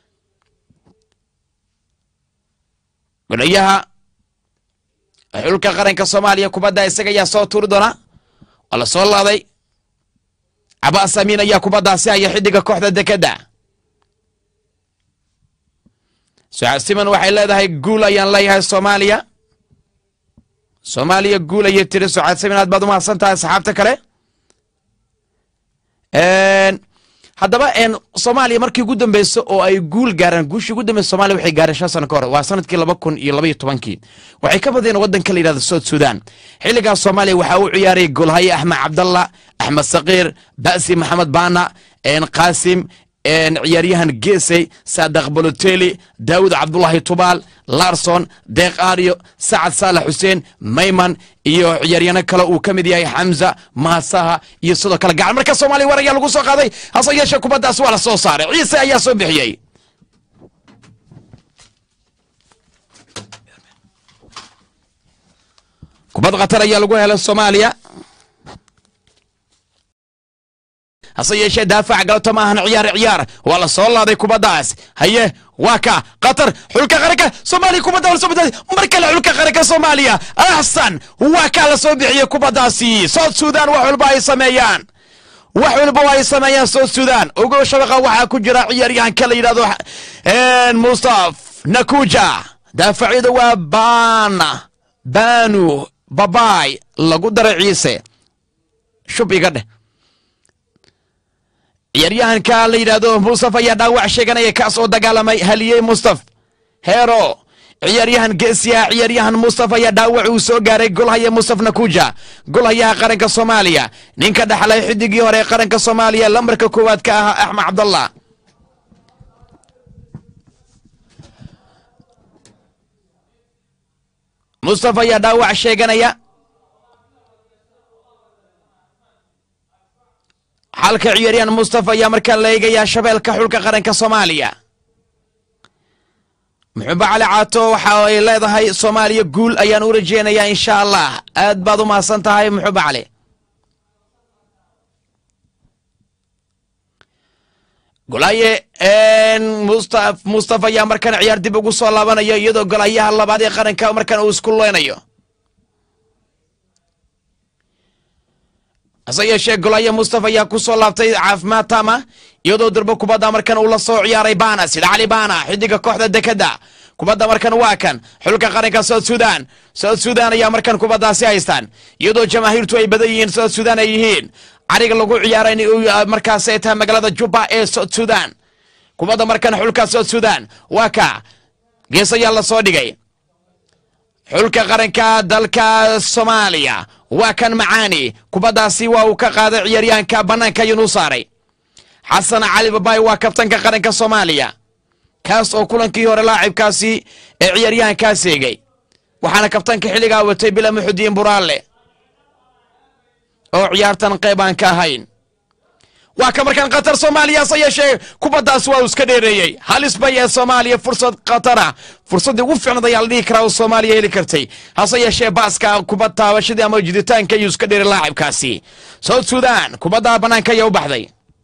golayaha xulka qaranka soomaaliya kubadda isaga ayaa soo tuuri doona waa la soo laaday cabaas amiin ayaa kubaddaasi haya xidiga kooxda dekedda sucaad siman waxay leedahay guul ayaan leeyahay soomaaliya soomaaliya guul ayay tiri sucaad siman aad baad u mahadsan tahay saxaabta kale haddaba soomaaliya markii ugu dambeysa oo ay guul gaaraan guushii ugu dambeysa somalia waxay gaareen shan sano ka hor waa sanadkii laba kun iyo labaiyo tobankii waxay ka badeen waddanka la yidhahdo south sudan xilligaas soomaaliya waxaa u ciyaaray golhaye axmed cabdallah axmed sakiir basi maxamed baana qaasim ciyaaryahan geesey saadaq boloteli daawud cabdulahi tubaal larson deeq aaryo sacad saalax xuseen mayman iyo ciyaaryano kale uu ka mid yahay xamza maasaha iyo sidoo kale gacan marka soomaaliya war ayaa lagu soo qaaday hase yeeshee kubaddaas waa la soo saaray ciise ayaa soo bixiyey kubad khatar ayaa lagu helay soomaaliya hase yeeshee daafac galabta ma ahan ciyaar ciyaar waa la soo laaday kubaddaas haye waa ka qatar xulka qaranka soomaaliya kubadda la soo badaaday mar kale xulka qaranka soomaaliya axsan waa kaa la soo bixiyey kubaddaasi south sudan wax walba ay sameeyaan wax walba ay sameeyaan south sudan ogow shabaqa waxaa ku jira ciyaaryahanka la yidhahdo mustaf nakuja daafacyada waa bana banu babaay lagu daray ciise shub iga dheh ciyaaryahanka la yidhaahdo mustaf ayaa dhaawac sheeganaya kaas oo dagaalamay haliyey mustaf heero ciyaaryahan geesiya ciyaaryahan mustaf ayaa dhaawac uu soo gaaray golhaya mustaf nakuja golhayaha qaranka soomaaliya ninka dhaxlay xidigii hore ee qaranka soomaaliya lambarka koowaad ka ahaa axmed cabdallah mustaf ayaa dhaawac sheeganaya xalka ciyaaryahan mustafa ayaa markaa la eegayaa shabeelka xulka qaranka soomaaliya muxuba cali caato waxa ay leedahay soomaaliya guul ayaan u rajeynayaa insha allah aad baad u mahadsan tahay muxuba cali golaaye mustaf mustafa ayaa markan ciyaar dib ugu soo laabanaya iyadoo golayaha labaad ee qaranka markan uu isku leynayo hase yeeshee golaya mustafa ayaa ku soo laabtay caafimaad tama iyadoo durbo kubadda markan uu la soo ciyaaray bana sida cali bana xidiga kooxda dekedda kubadda markan waa kan xulka qaranka south sudan south sudan ayaa markan kubaddaasi haystaan iyadoo jamaahiirtu ay badan yihiin south sudan ay yihiin cariga lagu ciyaaray markaas ay tahay magaalada juba ee south sudan kubadda markan xulka south sudan waa ka gees ayaa la soo dhigay xulka qaranka dalka soomaaliya waa kan macaani kubaddaasi waa uu ka qaaday ciyaaryahanka bannaanka ayuunu saaray xasan cali babaay waa kabtanka qaranka soomaaliya kaas oo kulankii hore laacibkaasi ee ciyaaryahankaas eegay waxaana kabtanka xilligaa watay bila muxudiin buraalle oo ciyaartan qayb aan ka ahayn waa ka markaan qatar soomaaliya hase yeeshee kubaddaas waa uu iska dheereeyey halis bay ee soomaaliya fursad khatara fursaddii ugu fiicnad ayaa la dhihi karaa oo soomaaliya heli kartay hase yeeshee baaska kubad taabashadii ama jiditaanka ayuu iska dheeray laacibkaasi south sudan kubadda bannaanka ayaa u baxday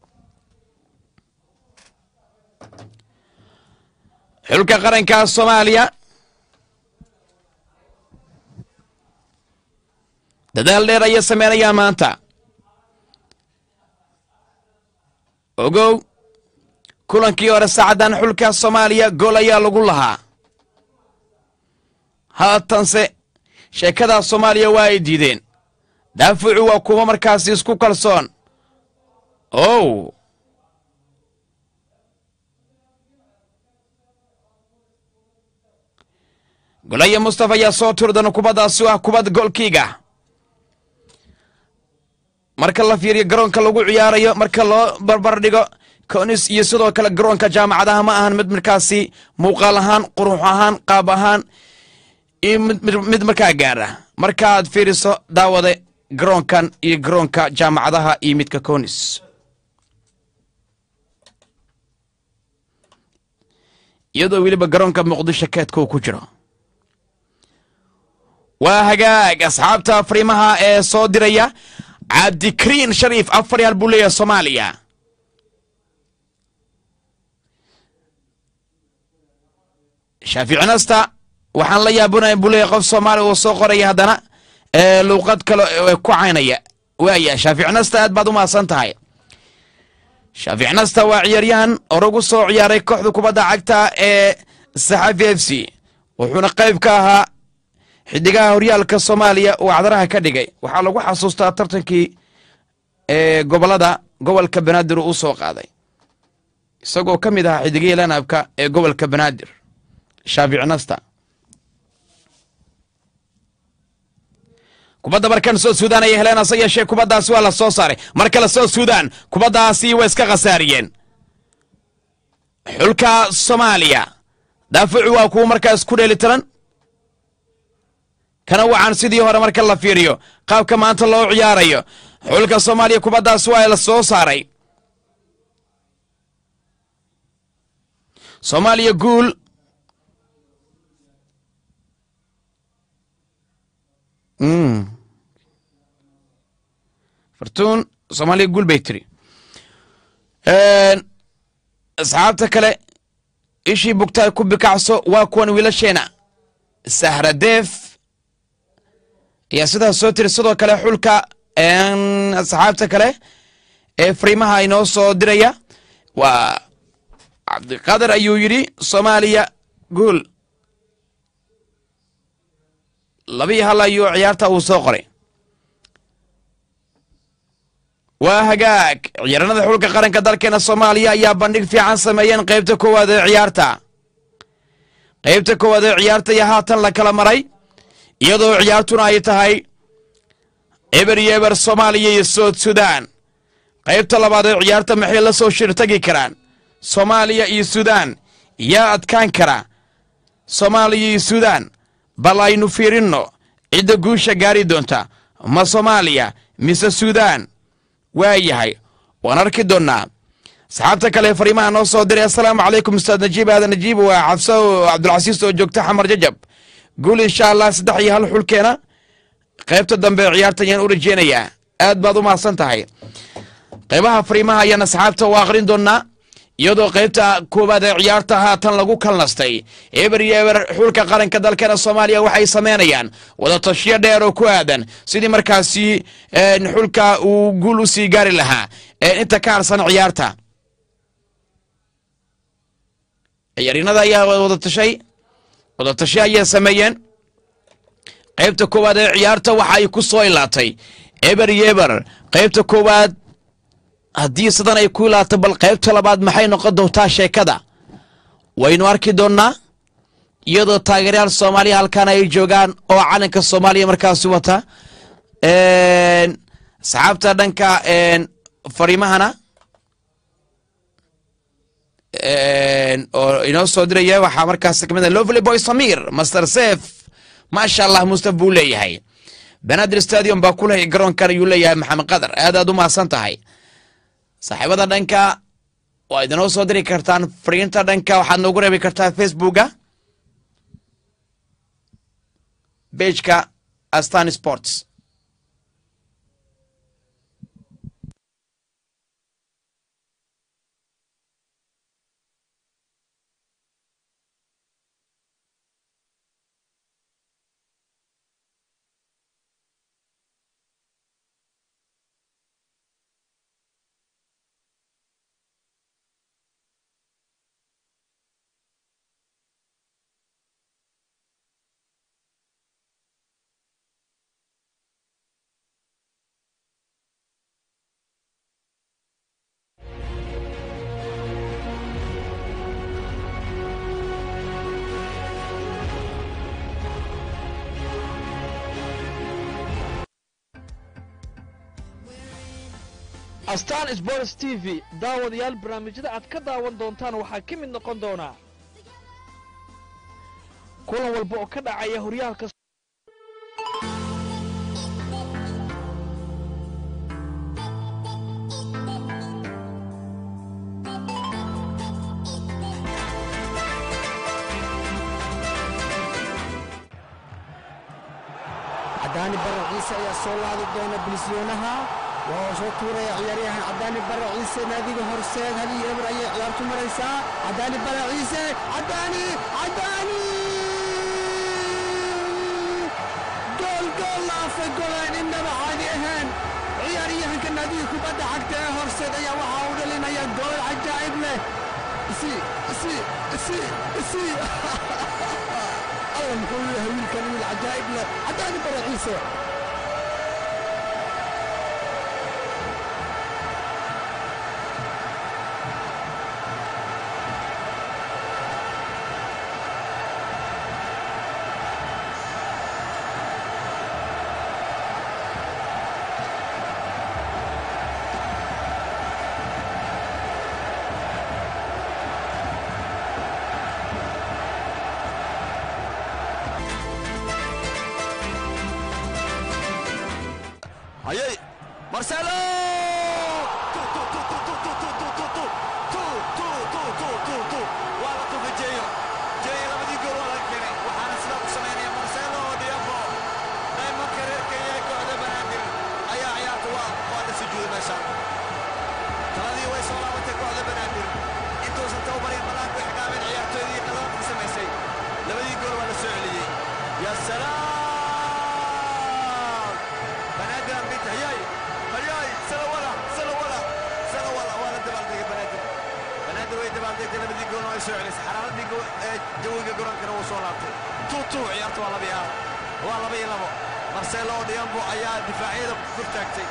xulka qaranka soomaaliya dadaal dheer ayay sameynayaan maanta ogow kulankii hore saacaddan xulka soomaaliya gool ayaa lagu lahaa haatanse sheekadaa soomaaliya waa ay diideen daafucu waa kuwa markaasi isku kalsoon ow golaya mustafa ayaa soo turdana kubaddaasi ah kubad goolkiiga marka la fiiriyo garoonka lagu ciyaarayo marka loo barbar dhigo konis iyo sidoo kale garoonka jaamacadaha ma ahan mid markaasi muuqaal ahaan qurux ahaan qaab ahaan iyo mid markaa gaara markaaad fiiriso daawade garoonkan iyo garoonka jaamacadaha iyo midka konis iyadoo weliba garoonka muqdisho keedka uu ku jiro waa hagaag asxaabta fariimaha ee soo diraya cabdikariin shariif afar yaal buu leeyahay soomaaliya shaafici nasta waxaan la yaabunaya buu leeyahay qof soomaaliya uu soo qoraya haddana luuqad kale ku caynaya waaya shaafici nasta aad baad u mahadsan tahay shaafici nasta waa ciyaaryahan oragu soo ciyaaray kooxda kubadda cagta ee saxafi f c wuxuuna qayb ka ahaa xidigaha horyaalka soomaaliya uu cadaraha ka dhigay waxaa lagu xasuustaa tartankii ee gobolada gobolka banaadir uu soo qaaday isagoo ka mid ahaa xidigihii lanabka ee gobolka banaadir shaafici nasta kubadda markan soo suudaan ayay heleen hase yeeshee kubaddaasi waa la soo saaray mar kale soo suudaan kubaddaasi way iska khasaariyeen xulka soomaaliya daafucu waa kuwa markaas ku dheelitiran kana wacan sidii hore marka la fiiriyo qaabka maanta loo ciyaarayo xulka soomaaliya kubaddaas waa la soo saaray soomaaliya guul fartuun soomaaliya guul bay tiri asxaabta kale ishii bugtaay ku bikacso waa kuwan wiilasheena sahradeef ayaa sidaas soo tiri sidoo kale xulka asxaabta kale ee fariimaha inoo soo diraya waa cabdiqaadir ayuu yidhi soomaaliya guul labii hal ayuu ciyaarta uu soo qoray waa hagaag ciyaarannada xulka qaranka dalkeena soomaaliya ayaa bandhig fiican sameeyeen qaybta koowaad ee ciyaarta qaybta koowaad ee ciyaarta iyo haatan la kala maray iyadoo ciyaartuna ay tahay eber iyo eber soomaaliya iyo sood sudan qaybta labaad ee ciyaarta maxay la soo shirtagi karaan soomaaliya iyo sudan yaa adkaan kara soomaaliya iyo sudan bal aynu fiirinno cidda guusha gaari doonta ma soomaaliya mise sudan waa yahay waan arki doonnaa asxaabta kale fariimaha noo soo diray assalaamu calaykum ustaad najiib aadan najiib waa xabso cabdulcasiis oo joogta xamar jajab guul insha allah saddex iyo hal xulkeena qaybta dambe ciyaarta ayaan u rajeynayaa aad baad u mahadsan tahay qaybaha fariimaha ayaan asxaabta u aqrin doonnaa iyadoo qaybta koowaad ee ciyaarta haatan lagu kalnastay eber iyo eber xulka qaranka dalkeena soomaaliya waxay sameynayaan wadatashiyo dheer oo ku aadan sidii markaasi xulka uu guul u sii gaari lahaa inta ka harsan ciyaarta ciyaaryanada ayaa wadatashay wadatasho ayay sameeyeen qaybta koowaad ee ciyaarta waxa ay ku soo ilaatay eber iyo eber qaybta koowaad haddii sidan ay ku ilaato bal qaybta labaad maxay noqon doontaa sheekada waynu arki doonnaa iyadoo taageeryaal soomaaliya halkan ay joogaan oo calanka soomaaliya markaasi wata asxaabta dhanka fariimahana oo inoo soo diraya waxaa markaas kamid ah lovely boy samir master sef maasha allah mustaf buu leeyahay banaadir stadium baa ku lehay garoonkan ayuu leeyahay maxamed qadar aad aad u mahadsan tahay saaxiibada dhanka waa idinoo soo diri kartaan fariinta dhanka waxaad noogu reebi kartaa facebooka bejka astan sports astaan sports t v daawadayaal barnaamijyada aad ka daawan doontaan waxaa ka mid noqon doonaa kulan walba oo ka dhacaya horyaalka cadaani barre ciise ayaa soo laadi doona bilisiyoonaha waa soo tuuraya ciyaaryahan cadaani barre ciise naadiga horseed hal iyo eber ayay ciyaartu maraysaa cadaani barre ciise cadaani cadaani gool gool laafay golaan innaba caadi ahaan ciyaaryahanka naadiga kubadda cagta ee horseed ayaa waxaa u dhalinaya gool cajaa'ib leh isi isi isi isi alla muxuu yahay wiilkan wiil cajaa'ib leh cadaani barre ciise hayay marcelo waa la tufa jeeyo jeeyo labadii gool waa laga keenay waxaana sidaa u samaynaya marcelo diafo daymanka reerka iyo kooxda banaadir ayaa ciyaarta waa waa la sujuuday meeshaan taladii way soo laabatay kooxda banaadir intuusan tababarin banaanku ixgaameen ciyaartoydii qadaadka samaysay labadii gool waa la soo celiyey ya salaam banaadir ambit hayay hayay salawala salawala salawala waa la dabaaldegay banaadir banaadir way dabaaldegtay labadii gool oo ay soo celisay xaraaradii go- ee jawiga garoonkana wuu soo laabtay tuutu ciyaarta waa laba iyo hal waa laba iyo labo marcelo diambo ayaa difaacyada kor taagtay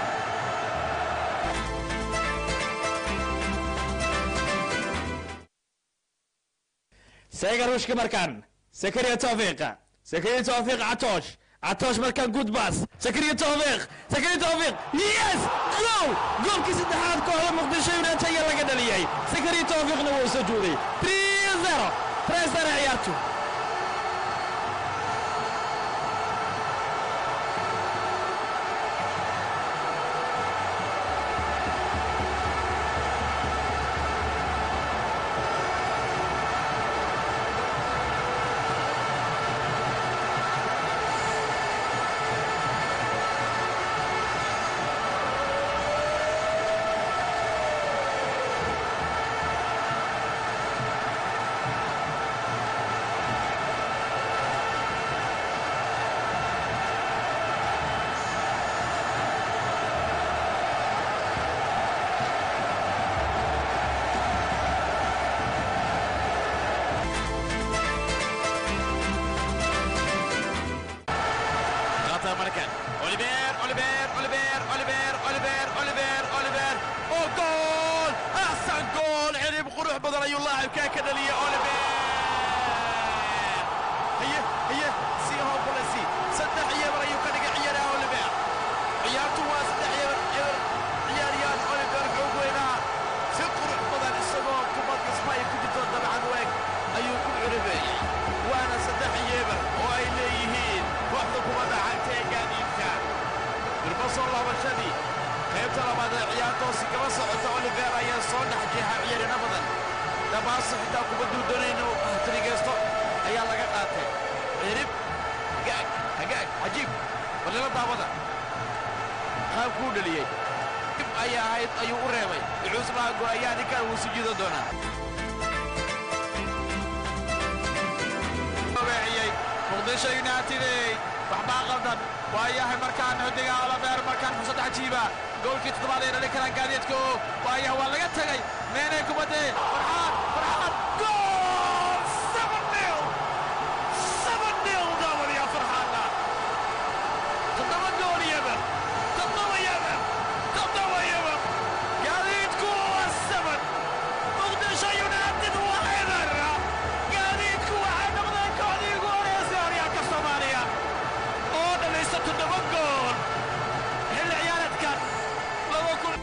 seega ruushka markaan sakariya tawfiiq sakariya tawfiiq catoosh catoosh markaan good bass sakariya tawfiiq sakariya tawfiiq yes gool goolkii saddexaad kooxda muqdisho united ayaa laga dhaliyey sakariya tawfiiqna wuu sujuuday 3-0 3-0 ciyaartu غلطة مركان اوليفير اوليفير اوليفير اوليفير اوليفير اوليفير اوليفير او جول احسن جول عرب قروح بدل اي لاعب كان كذا لي اوليفير هي هي سي هو بوليسي صدق عيار ايو كان عيار اوليفير عيارته waa saddex ciyaar ciyaar ciyaaryahan Oliver Gogwena si qurux badan isagoo kubadda Spain ku jirto dabcan weeg ayuu ku curibeeyay waana saddex ciyaar oo ay leeyihiin kooxda kubadda cagta ee gaadiidka dirba soo laabashadii qayb qaybta labaad ee ciyaartoosi kaba socota oliver ayaa soo dhex jeexa ciyaarina badan dabaaso xitaa kubadduu doonayna hatrigeysto ayaa laga qaatay cirib hagaag hagaag cajiib balila daawada qaabkuu dheliyey dib ayaa ahayd ayuu u reebay ducuuslaha go'ayaa ninkan wuu sujuudan doonaa weeciyey muqdisho united waxbaa qaldan waayahay markaan xidiga olabeer markaan fursad cajiiba goolkii toddobaad ay dhalin karaan gaadiidku waayaha waa laga tegay meenay kubadde farxaan farxaan gool seven nil seven nil daawadiya farxaana toddoba gool yemen toddoba yemen toddoba yemen gaadiidku waa seven muqdisho united waa eber gaadiidku waxay noqdeen kooxdii ugu horeysay horyaalka soomaaliya oo dhalaysta toddoba gool xilli ciyaareedkan laba kun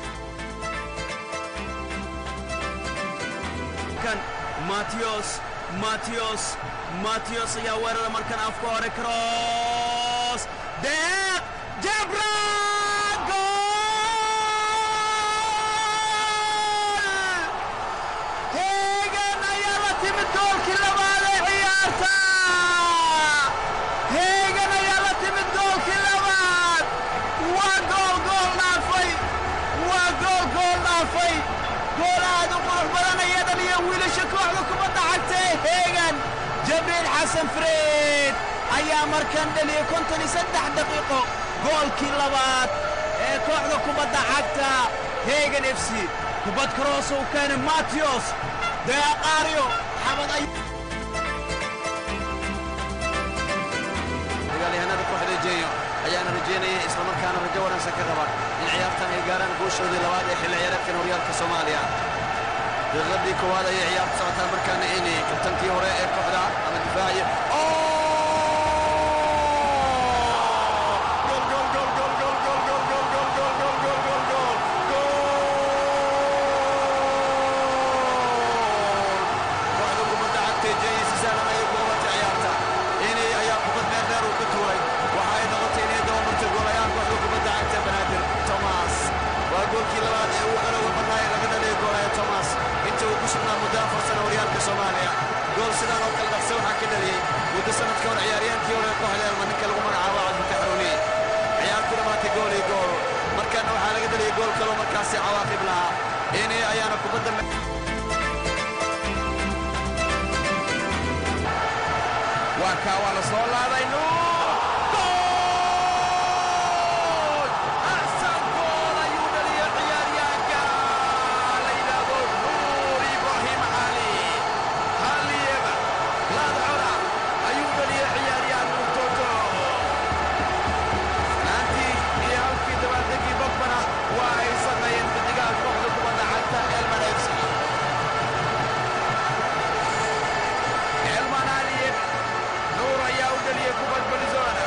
kan Matios Matios Matios ayaa weerara markan afka hore cross deeq jabra gool heegan ayaa la timid goolkii labaad ee ciyaarta heegan ayaa la timid goolkii labaad waa gool gool dhaafay waa gool gool dhaafay gool aad u qurux badan ayaa dhaliya wiilasha kooxda kubadda cagta ee heegan jabriil xasan freed ayaa markan dhaliyay konton iyo saddex daqiiqo goolkii labaad ee kooxda kubadda cagta heegan f c kubad karoos uu keenay matios deeqaaryo xabad ay dagaalyahanada kooxda jeeyo ayaana rajaynaya islamarkaana rajo wanaagsan ka qaba in ciyaartan ay gaaraan guushoodii labaad ee xilli ciyaareedkan horyaalka soomaaliya daqiiqadii koowaad ayay ciyaartu socotaa markaana ini kabtankii hore ee kooxda ama difaaciya kooxda kubadda cagta jeeyo si sahlan ayay ku qabatay ciyaarta inay ayaa kubad meel dheer uu ka tuuray waxa ay noqotay inay dabamartay goolayaal kooxda kubadda cagta banaadir thomas waa goolkii labaad ee uu xelowga badnaa ee laga dhaliyay goolaya thomas inta uu ku sugnaa muddo afar sano horyaalka soomaaliya gool sidaan oo kale dhaqse waxaa ka dhaliyey muddo sanadka hore ciyaaryaankii hore ee kooxda elma ninka lagu magacaabo cabdulka xaruni ciyaartu dhamaatay gool iyo gool markaana waxaa laga dhaliyey gool kaloo markaasi cawaaqib lahaa inay ayaana kubadda waa kaa waa la soo laaday nuur gool axsan gool ayuu dhaliyay ciyaaryahanka la yidhaahdo nuur ibraahim cali haliyeba laadcona ayuu dhaliyay ciyaaryahan nuur toto naantii iyo halkii dabaaldegii bagbana waa ay sameeyeen bidigaha kooxda kubadda cagta elman fc elman aliyev nuur ayaa u dhaliyey kubad balizona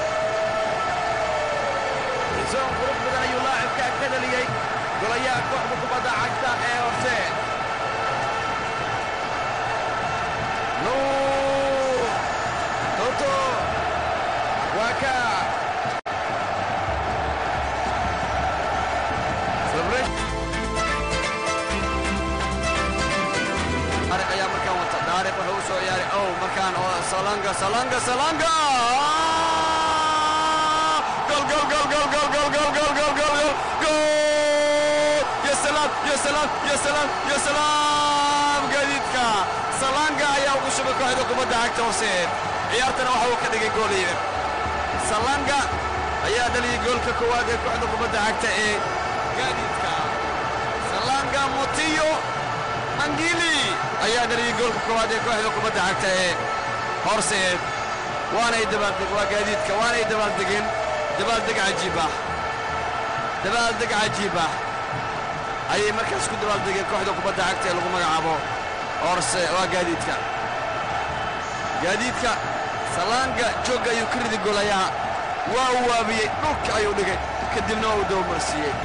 balizon qurux badan ayuu laacibkaa ka dhaliyey golayaha kooxda kubadda cagta ee horse nuur toto waa ka celebration Taariq ayaa markaan wata Taariq wuxuu u soo ciyaaray ow markaan oo Salanga Salanga Salanga gol gol gol gol gol gol gol gol gol gol gol gol ya salaam ya salaam ya salaam ya salaam gaadiidka Salanga ayaa ugu shubay kooxda kubadda cagta horseed ciyaartana waxa uu ka dhigay gool iyo Salanga ayaa dhaliyay goolka koowaad ee kooxda kubadda cagta ee gaadiidka Salanga Motiyo angili ayaa dhaliyey goolka koowaad ee kooxda kubadda cagta ee horseed waanay dabaaldeg waa gaadiidka waanay dabaaldegeen dabaaldeg cajiib ah dabaaldeg cajiib ah ayay markaas ku dabaaldegeen kooxda kubadda cagta ee lagu magacaabo horse waa gaadiidka gaadiidka salaanga joogga ayuu ka ridi golayaha waa uu waabiyey dhulka ayuu dhigay kadibna waa uu dabamarsiiyey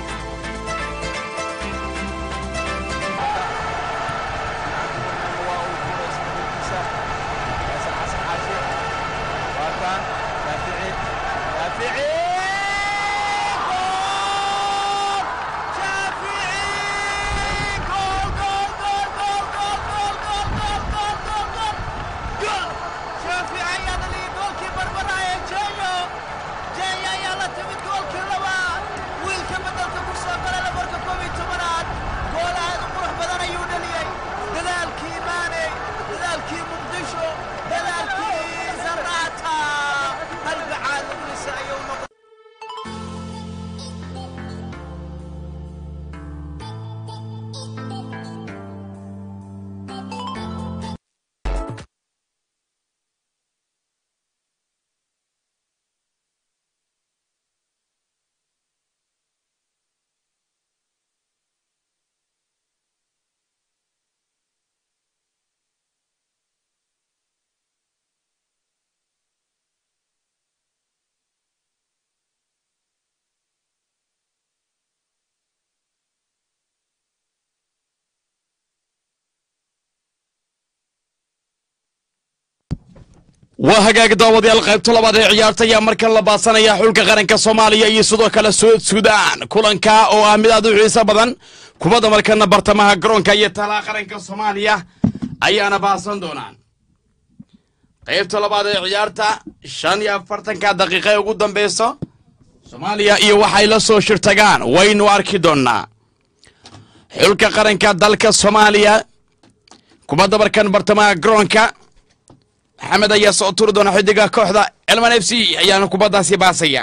waa hagaag daawadayaal qaybta labaad ee ciyaarta ayaa markan la baasanaya xulka qaranka soomaaliya iyo sidoo kale suud suudaan kulanka oo ah mid aad u xiiso badan kubadda markana bartamaha garoonka iyo talaha qaranka soomaaliya ayaana baasan doonaan qaybta labaad ee ciyaarta shan iyo afartanka daqiiqa ee ugu dambeyso soomaaliya iyo waxay la soo shirtagaan waynu arki doonnaa xulka qaranka dalka soomaaliya kubadda markan bartamaha garoonka maxamed ayaa soo turi doona xidiga kooxda elman f c ayaana kubaddaasi baasaya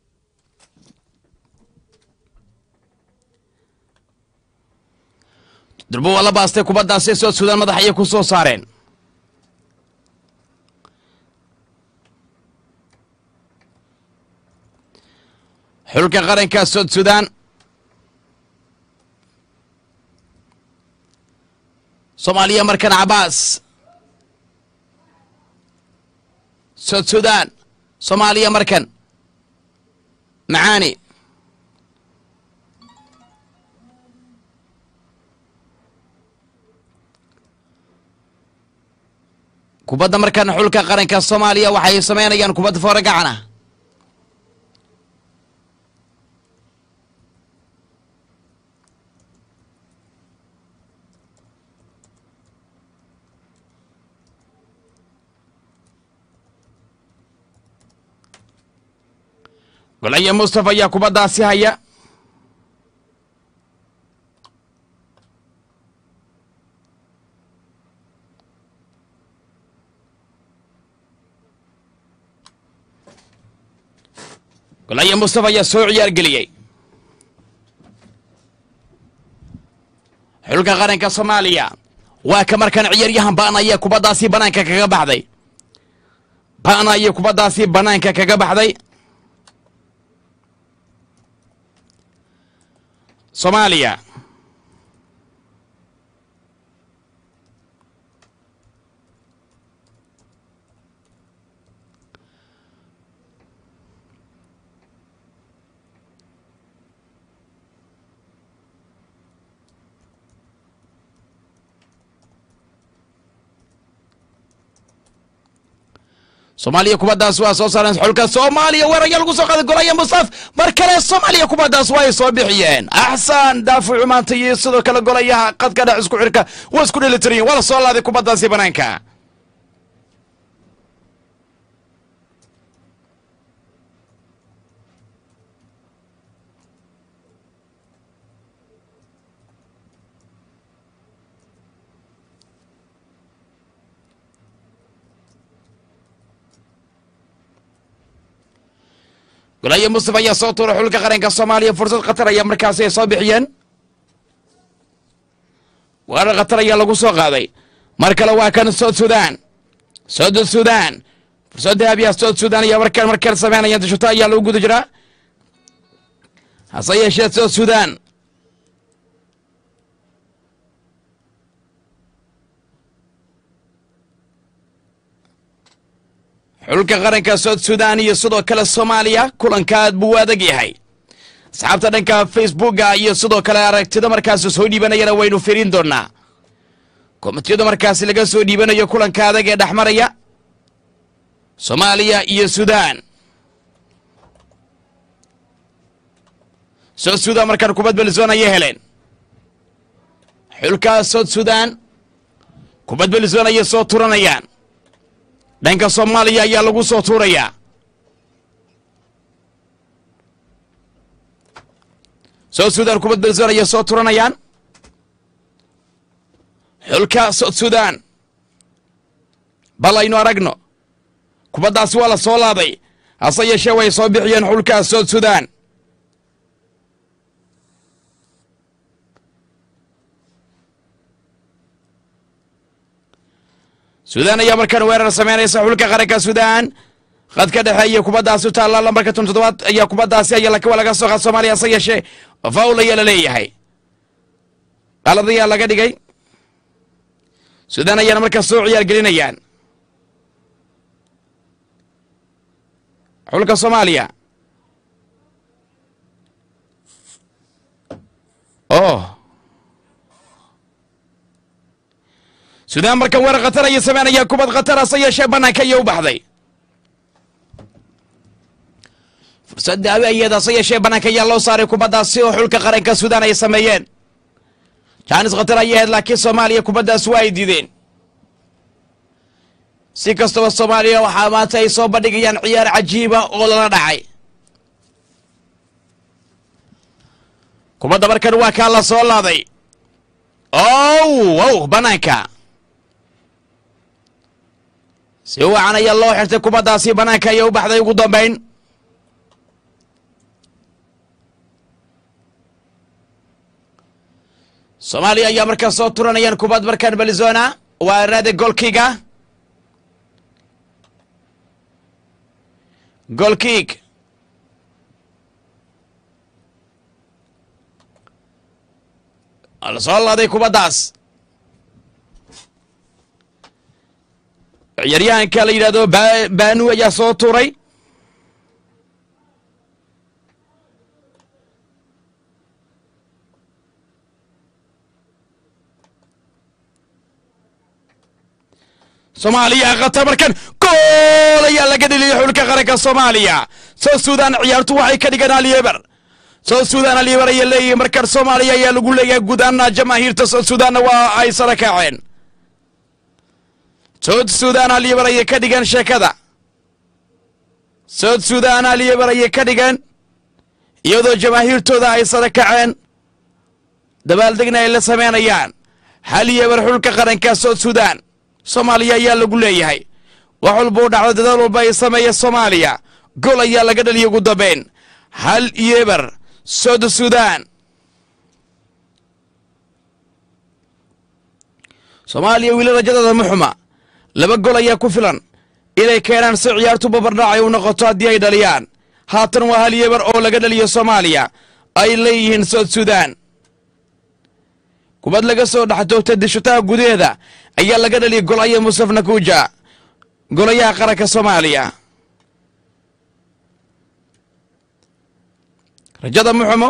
durbo waa la baastay kubaddaasi soo suudaan madax ayay ku soo saareen xulka qaranka sood suudaan soomaaliya markan cabaas sood suudaan soomaaliya markan macaani kubadda markan xulka qaranka soomaaliya waxay samaynayaan kubadda foore gacan ah golaya mustafa ayaa kubaddaasi haya golaya mustafa ayaa soo ciyaar geliyey xulka qaranka soomaaliya waa ka markan ciyaaryahan ba'na ayaa kubaddaasi banaanka kaga baxday ba'na ayaa kubaddaasi banaanka kaga baxday soomaaliya soomaaliya kubaddaas waa soo saareen xulka soomaaliya weerarya lagu soo qaaday golaya mustaf mar kale soomaaliya kubaddaas waa ay soo bixiyeen axsan daafucu maanta iyo sidoo kale golayaha qadka dhex isku xirka waa isku dhelitiriyen waa la soo laaday kubaddaasi banaanka golaya mustafa ayaa soo tuuray xulka qaranka soomaaliya fursad khatar ayaa markaasi ay soo bixiyeen weerar khatar ayaa lagu soo qaaday mar kale waa kan sood suudaan sood suudaan fursad dahabiya sood suudaan ayaa markan markan sameynayaan dashuta ayaa lagu guda jiraa hase yeeshee sood suudaan xulka qaranka sood suudaan iyo sidoo kale soomaaliya kulanka aad buu u adag yahay asxaabta dhanka facebooka iyo sidoo kale aragtida markaasi soo dhiibanayana waynu firin doonaa komitiyada markaasi laga soo dhiibanayo kulanka adag ee dhexmaraya soomaaliya iyo suudaan sood suudaan markaan kubad belisoon ayay heleen xulka sood suudaan kubad belisoon ayay soo turanayaan dhanka soomaaliya ayaa lagu soo tuurayaa sood suudaan kubad belisoon ayay soo turanayaan xulka sood suudaan bal aynu aragno kubaddaasi waa la soo laaday hase yeeshee way soo bixiyeen xulka sood suudaan suudaan ayaa markaan weerar sameynaysa xulka qaranka suudaan qadka dhexeeya kubaddaasi u taalla lambarka tun toddobaad ayaa kubaddaasi ayaa lakawa laga soo qaad soomaaliya hase yeeshee faul ayaa la leeyahay qalad ayaa laga dhigay suudaan ayaana markaas soo ciyaar gelinayaan xulka soomaaliya oh suudaan markan weerar khatar ayay sameynayaan kubad khatar hase yeeshee bannaanka ayay u baxday fursad daawi ayeed hase yeeshee bannaanka ayaa loo saaray kubaddaasi oo xulka qaranka suudaan ay sameeyeen jaanis khatar ayay ahayd laakiin soomaaliya kubaddaas waa ay diideen si kastaba soomaaliya waxaa maanta ay soo bandhigayaan ciyaar cajiiba oo lala dhacay kubadda markan waa kaa la soo laaday ow ow bannaanka si wacan ayaa loo xirtay kubaddaasi bannaanka ayay u baxday ugu dambayn soomaaliya ayaa markaan soo turanayaan kubad markaan belizona waa raade golkiga golkiig la soo laaday kubaddaas ciyaaryahanka la yidhahdo ba- baanu ayaa soo tuuray soomaaliya khatar markan gool ayaa laga dheliyay xulka qaranka soomaaliya soo suudaan ciyaartu waxay ka dhigan alyeber soo suudaan alyeber ayaa leeyihi markan soomaaliya ayaa lagu leeyahay guud ahaana jamaahiirta soo suudaanna waa ay sara kaceen sood suudaan alyeber ayay ka dhigan sheekada sood suudaan alyeber ayay ka dhigan iyadoo jamaahiirtooda ay sara kaceen dabaaldegna ay la sameynayaan hal yeber xulka qaranka sood suudaan soomaaliya ayaa lagu leeyahay wax walba u dhacdo dadaal walba ay sameeya soomaaliya gol ayaa laga dhaliyay ugu dambayn hal yeber sood suudaan soomaaliya wiila rajadooda ma xuma laba gol ayaa ku filan inay keenaan si ciyaartu babardhaacay u noqoto haddii ay dhaliyaan haatan waa hal yeber oo laga dhaliyo soomaaliya ay leeyihiin sood suudaan kubad laga soo dhex toogtay dishutaha gudaheeda ayaa laga dhaliyay golaya musaf nakuuja golayaha qaranka soomaaliya rajada muxumo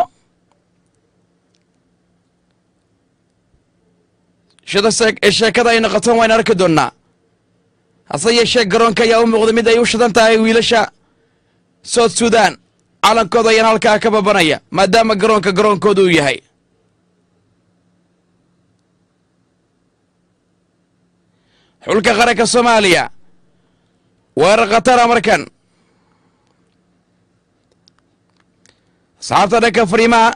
shada ee sheekada ay noqotaan waynu arki doonnaa hase yeeshee garoonka ayaa u muuqday mid ay u shidan tahay wiilasha sood suudaan calankooda ayaan halkaa ka babanaya maadaama garoonka garoonkooda uu yahay xulka qaranka soomaaliya weerar khatara markan asxaabta dhanka fariimaha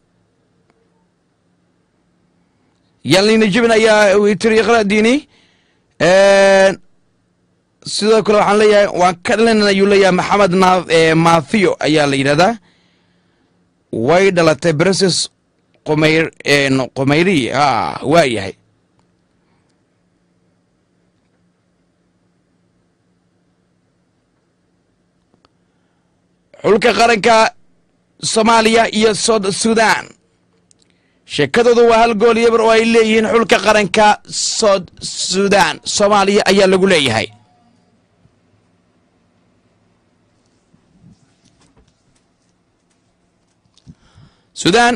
yalina jibin ayaa tiri iqradiini sidoo kale waxaan leeyahay waan ka dhalin ayuu leeyahay maxamed na mathiyo ayaa la yidhahdaa way dhalatay breses qomeyr qomeyri a waa yahay xulka qaranka soomaaliya iyo sood suudaan sheekadoodu waa hal gool yabar oo ay leeyihiin xulka qaranka sood suudaan soomaaliya ayaa lagu leeyahay suudaan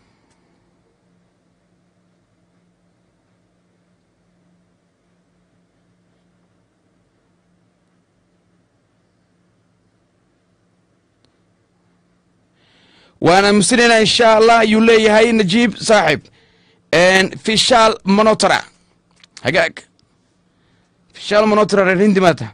waana musinayna insha allah ayuu leeyahay najiib saaxib fishaal monotra hagaag fishaal monotra reer hindi maata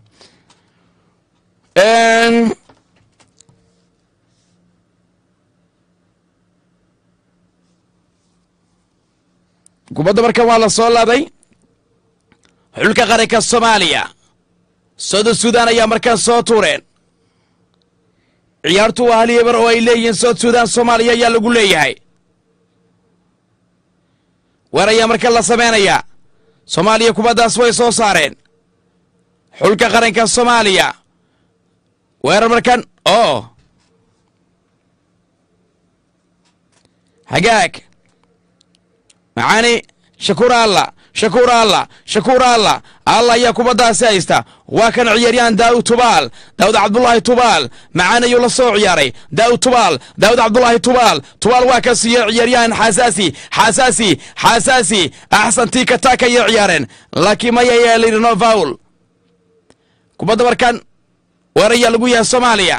kubadda markan waa la soo laaday xulka qaranka soomaaliya soda suudaan ayaa markaan soo tuureen ciyaartu waa hal yebar oo ay leeyihiin sood suudaan soomaaliya ayaa lagu leeyahay weer ayaa markan la samaynayaa soomaaliya kubaddaas way soo saareen xulka qaranka soomaaliya weerar markan oo hagaag macaani shakuur alla shakuur alla shakuur alla alla ayaa kubaddaasi haysta waa kan ciyaaryahan daa'ud tubaal daa'ud cabdulaahi tubaal macaan ayuu la soo ciyaaray daa'ud tubaal daa'ud cabdulaahi tubaal tubaal waa ka siiye ciyaaryahan xasaasi xasaasi xasaasi axsantii kataaka ayay ciyaareen laakiin maya ayaa layidhi no faul kubadda markan weer ayaa lagu yahay soomaaliya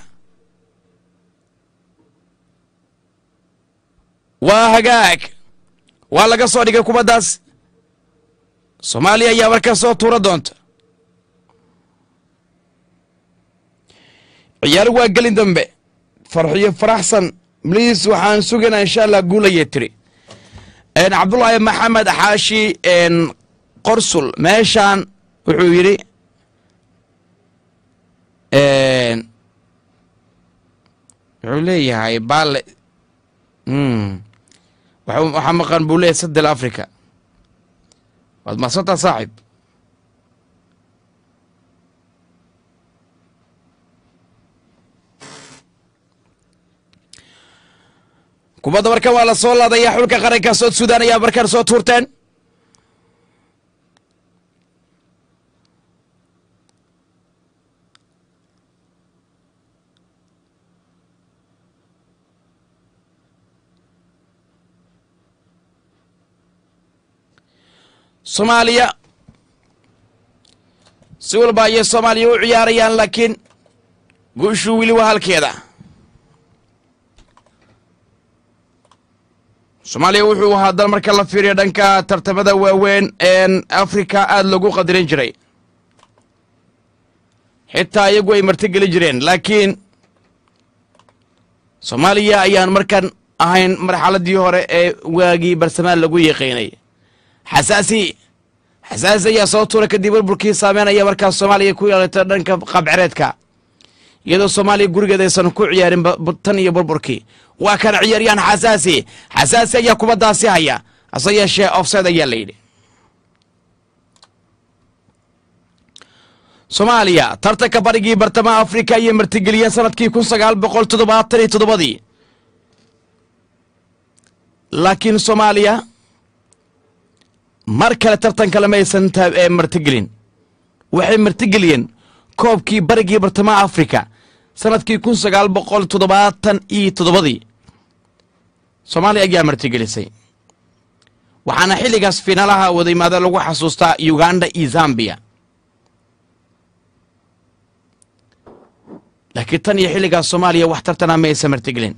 waa hagaag waa laga soo dhigay kubaddaas soomaaliya ayaa markaa soo tuura doonta ciyaar waa gelin dambe farxiyo faraxsan bliis waxaan sugaynaa insha allah guulayay tiri cabdulaahi maxamed xaashi qorsul meeshaan wuxuu yidhi wuxuu leeyahay baale waxaa maqan buu leeyahay sadel africa waad mahadsantaa saaxib kubadda markan waa la soo laadaya xulka qaranka sood sudan ayaa markaan soo tuurteen soomaaliya si walba ayay soomaaliya u ciyaarayaan laakiin guushuu weli waa halkeeda soomaaliya wuxuu ahaa dal marka la fiiriyo dhanka tartamada waaweyn een afrika aada lagu qadirin jiray xitaa iyagu ay martigeli jireen laakiin soomaaliya ayaan markan ahayn marxaladii hore ee waagii barsamaan lagu yaqiinay xasaasi xasaasi ayaa soo tuura kadib burburkii saameynaya markaas soomaaliya ku yeelatay dhanka qabcereedka iyadoo soomaaliya gurigeeda aysan ku ciyaarin tan iyo burburkii waa kan ciyaaryahan xasaasi xasaasi ayaa kubaddaasi haya hase yeeshee ofside ayaa la yidhi soomaaliya tartanka barigii bartamaha afrika ayay martigeliyeen sanadkii kun sagaal boqol toddobaatan iyo toddobadii laakiin soomaaliya mar kale tartan kale ma aysan martigelin waxay martigeliyeen koobkii barigii bartamaha afrika sanadkii kun sagaal boqol toddobaatan iyo toddobadii soomaaliya ayaa martigelisay waxaana xilligaas fiinaalaha wadayimaada lagu xasuustaa uganda iyo zambiya laakiin tan iyo xilligaas soomaaliya wax tartana ma aysan martigelin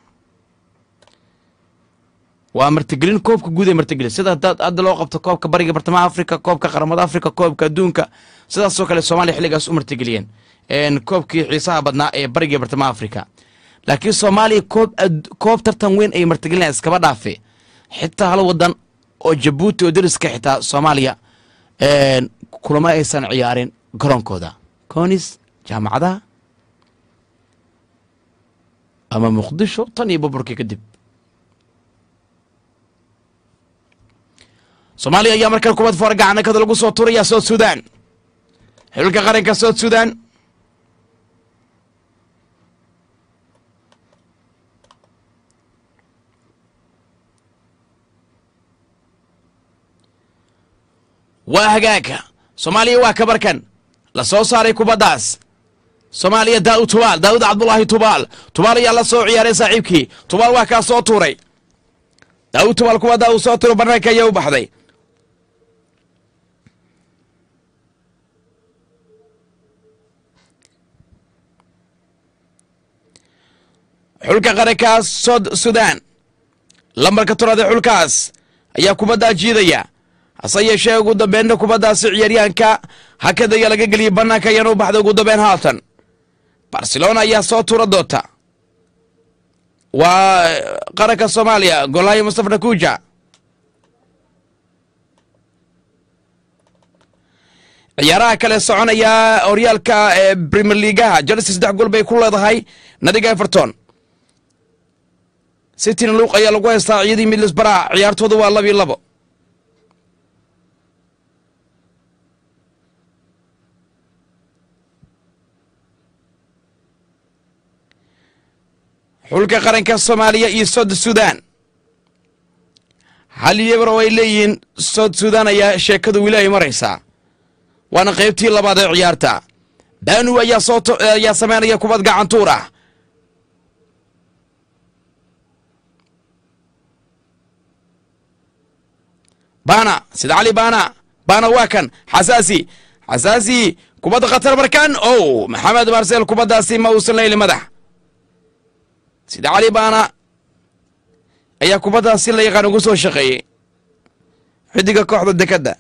waa martigelin koobka guud ee martigelin sida hadda loo qabto koobka bariga bartamaha afrika koobka qaramada afrika koobka adduunka sidaasoo kale soomaaliya xilligaas u martigeliyeen koobkii xiisaha badnaa ee bariga bartamaha afrika laakiin soomaaliya koob koob tartan weyn ay martigelinaya iskaba dhaafe xitaa hal wadan oo jabuuti oo dariska xitaa soomaaliya kulama aysan ciyaarin garoonkooda conis jaamacadaha ama muqdisho tan iyo burburkii kadib soomaaliya ayaa markan kubad foor gacanakada lagu soo tuuraya sood sudan xilka qaranka sood sudan waa hagaagka soomaaliya waa kabarkan la soo saaray kubaddaas soomaaliya daa'ud tubaal daa'ud cabdulaahi tubaal tubaal ayaa la soo ciyaaray saaxiibkii tubaal waa kaa soo tuuray daa'ud tubaal kubaddaa uu soo tuuro barnaanka ayaa u baxday xulka qarankaas sod sudan lambarka toraad ee xulkaas ayaa kubaddaa jiidaya hase yeeshee ugu dambeynna kubaddaasi ciyaaryahanka hakada ayaa laga geliyey bannaanka ayaana u baxday ugu dambeyn haatan barcelona ayaa soo tuura doonta waa qaranka soomaaliya golhayo mustafa nakuja ciyaaraha kale soconaya horyaalka ee premier leagaha chelsea saddex gol bay ku leedahay nadiga everton cityna luuq ayaa lagu haystaa ciyadii midlesbara ciyaartooda waa labiyo labo xulka qaranka soomaaliya iyo sod sudan hal yebar oo ay leeyihiin sood suudaan ayaa sheekadu weli ay maraysaa waana qaybtii labaad ee ciyaarta banu ayaa soo to- ayaa samaynaya kubad gacantuur ah bana sida cali bana bana waa kan xasaasi xasaasi kubadda khatar markan o maxamed marsel kubaddaasi ma uusan leyli madax sida cali bana ayaa kubaddaasi la yaqaan ugu soo shaqeeyey xidiga kooxda dekadda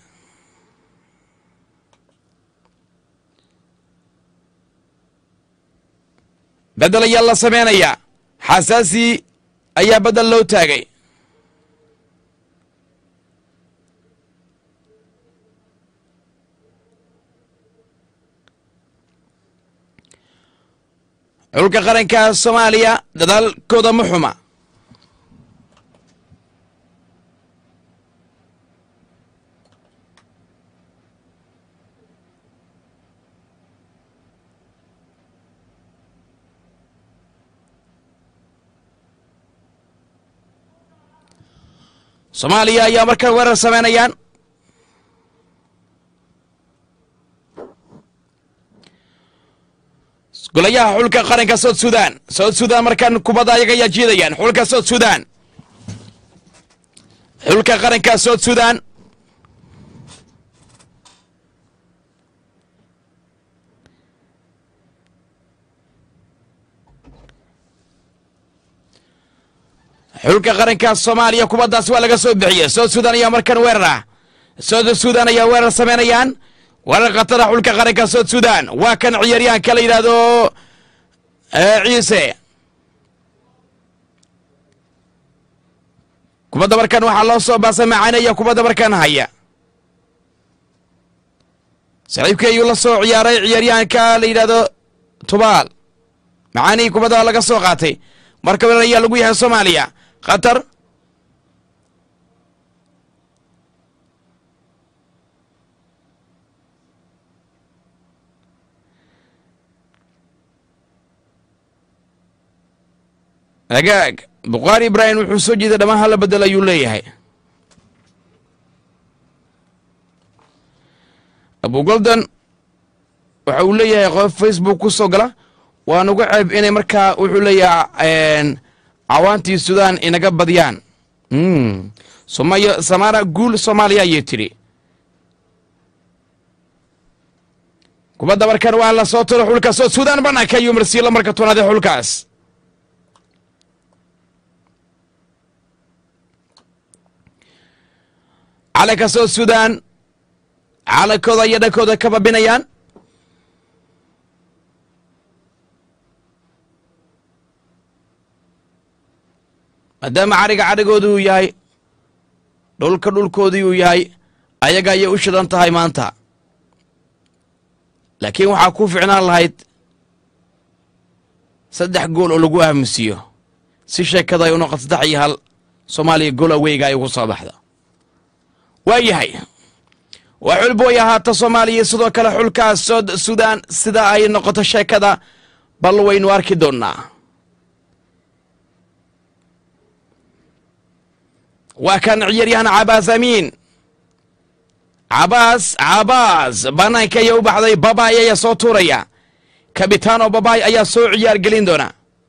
bedel ayaa la samaynayaa xasaasi ayaa bedel loo taagay xulka qaranka soomaaliya dadaalkooda ma xuma soomaaliya ayaa markan weerar samaynayaan golayaha xulka qaranka sood sudan sood sudan markan kubadda ayaga ayaa jiidayaan xulka sood sudan xulka qaranka sood sudan xulka qaranka soomaaliya kubaddaas waa laga soo bixiyey sood sudan ayaa markan weerar ah sood sudan ayaa weerar samaynayaan weerar khatara xulka qaranka sood sudan waa kan ciyaaryahanka la yidhaahdo ciise kubadda markan waxaa loo soo baasa macaanaya kubadda markan haya saaxiibkii ayuu la soo ciyaaray ciyaaryahanka la yidhaahdo tubaal macaanihii kubadda waa laga soo qaatay marka weerar ayaa lagu yahay soomaaliya khatar hagaag bukhaari ibraahim wuxuu soo jeeday dhammaan hala bedel ayuu leeyahay abu goldan waxa uu leeyahay qof facebook ku soo gala waa nugu ceeb inay markaa wuxuu leeyahay cawaantii sudan inaga badiyaan somaya samaara guul soomaaliya ayay tidhi kubadda markan waa la soo tiro xulka soo sudan banaanka ayuu marsiilo marka toonaad ee xulkaas calanka soo sudan calankooda iyo dhankooda ka babinayaan maadaama cariga carigooda uu yahay dhulka dhulkoodii uu yahay ayaga ayay u shidan tahay maanta laakiin waxaa ku ficnaan lahayd saddex gool oo lagu aamusiiyo si sheekada ay u noqoto saddex iyo hal soomaaliya gool aweyga ay ugu soo baxda waa yahay waa xul booy ahaata soomaaliya sidoo kale xulkaas sood sudan sida ay noqoto sheekada bal waynu arki doonnaa waa kan ciyaaryahan cabaas amiin cabaas cabaas banaanka ayaa u baxday babaay ayaa soo tuuraya kabitaano babaay ayaa soo ciyaar gelin doona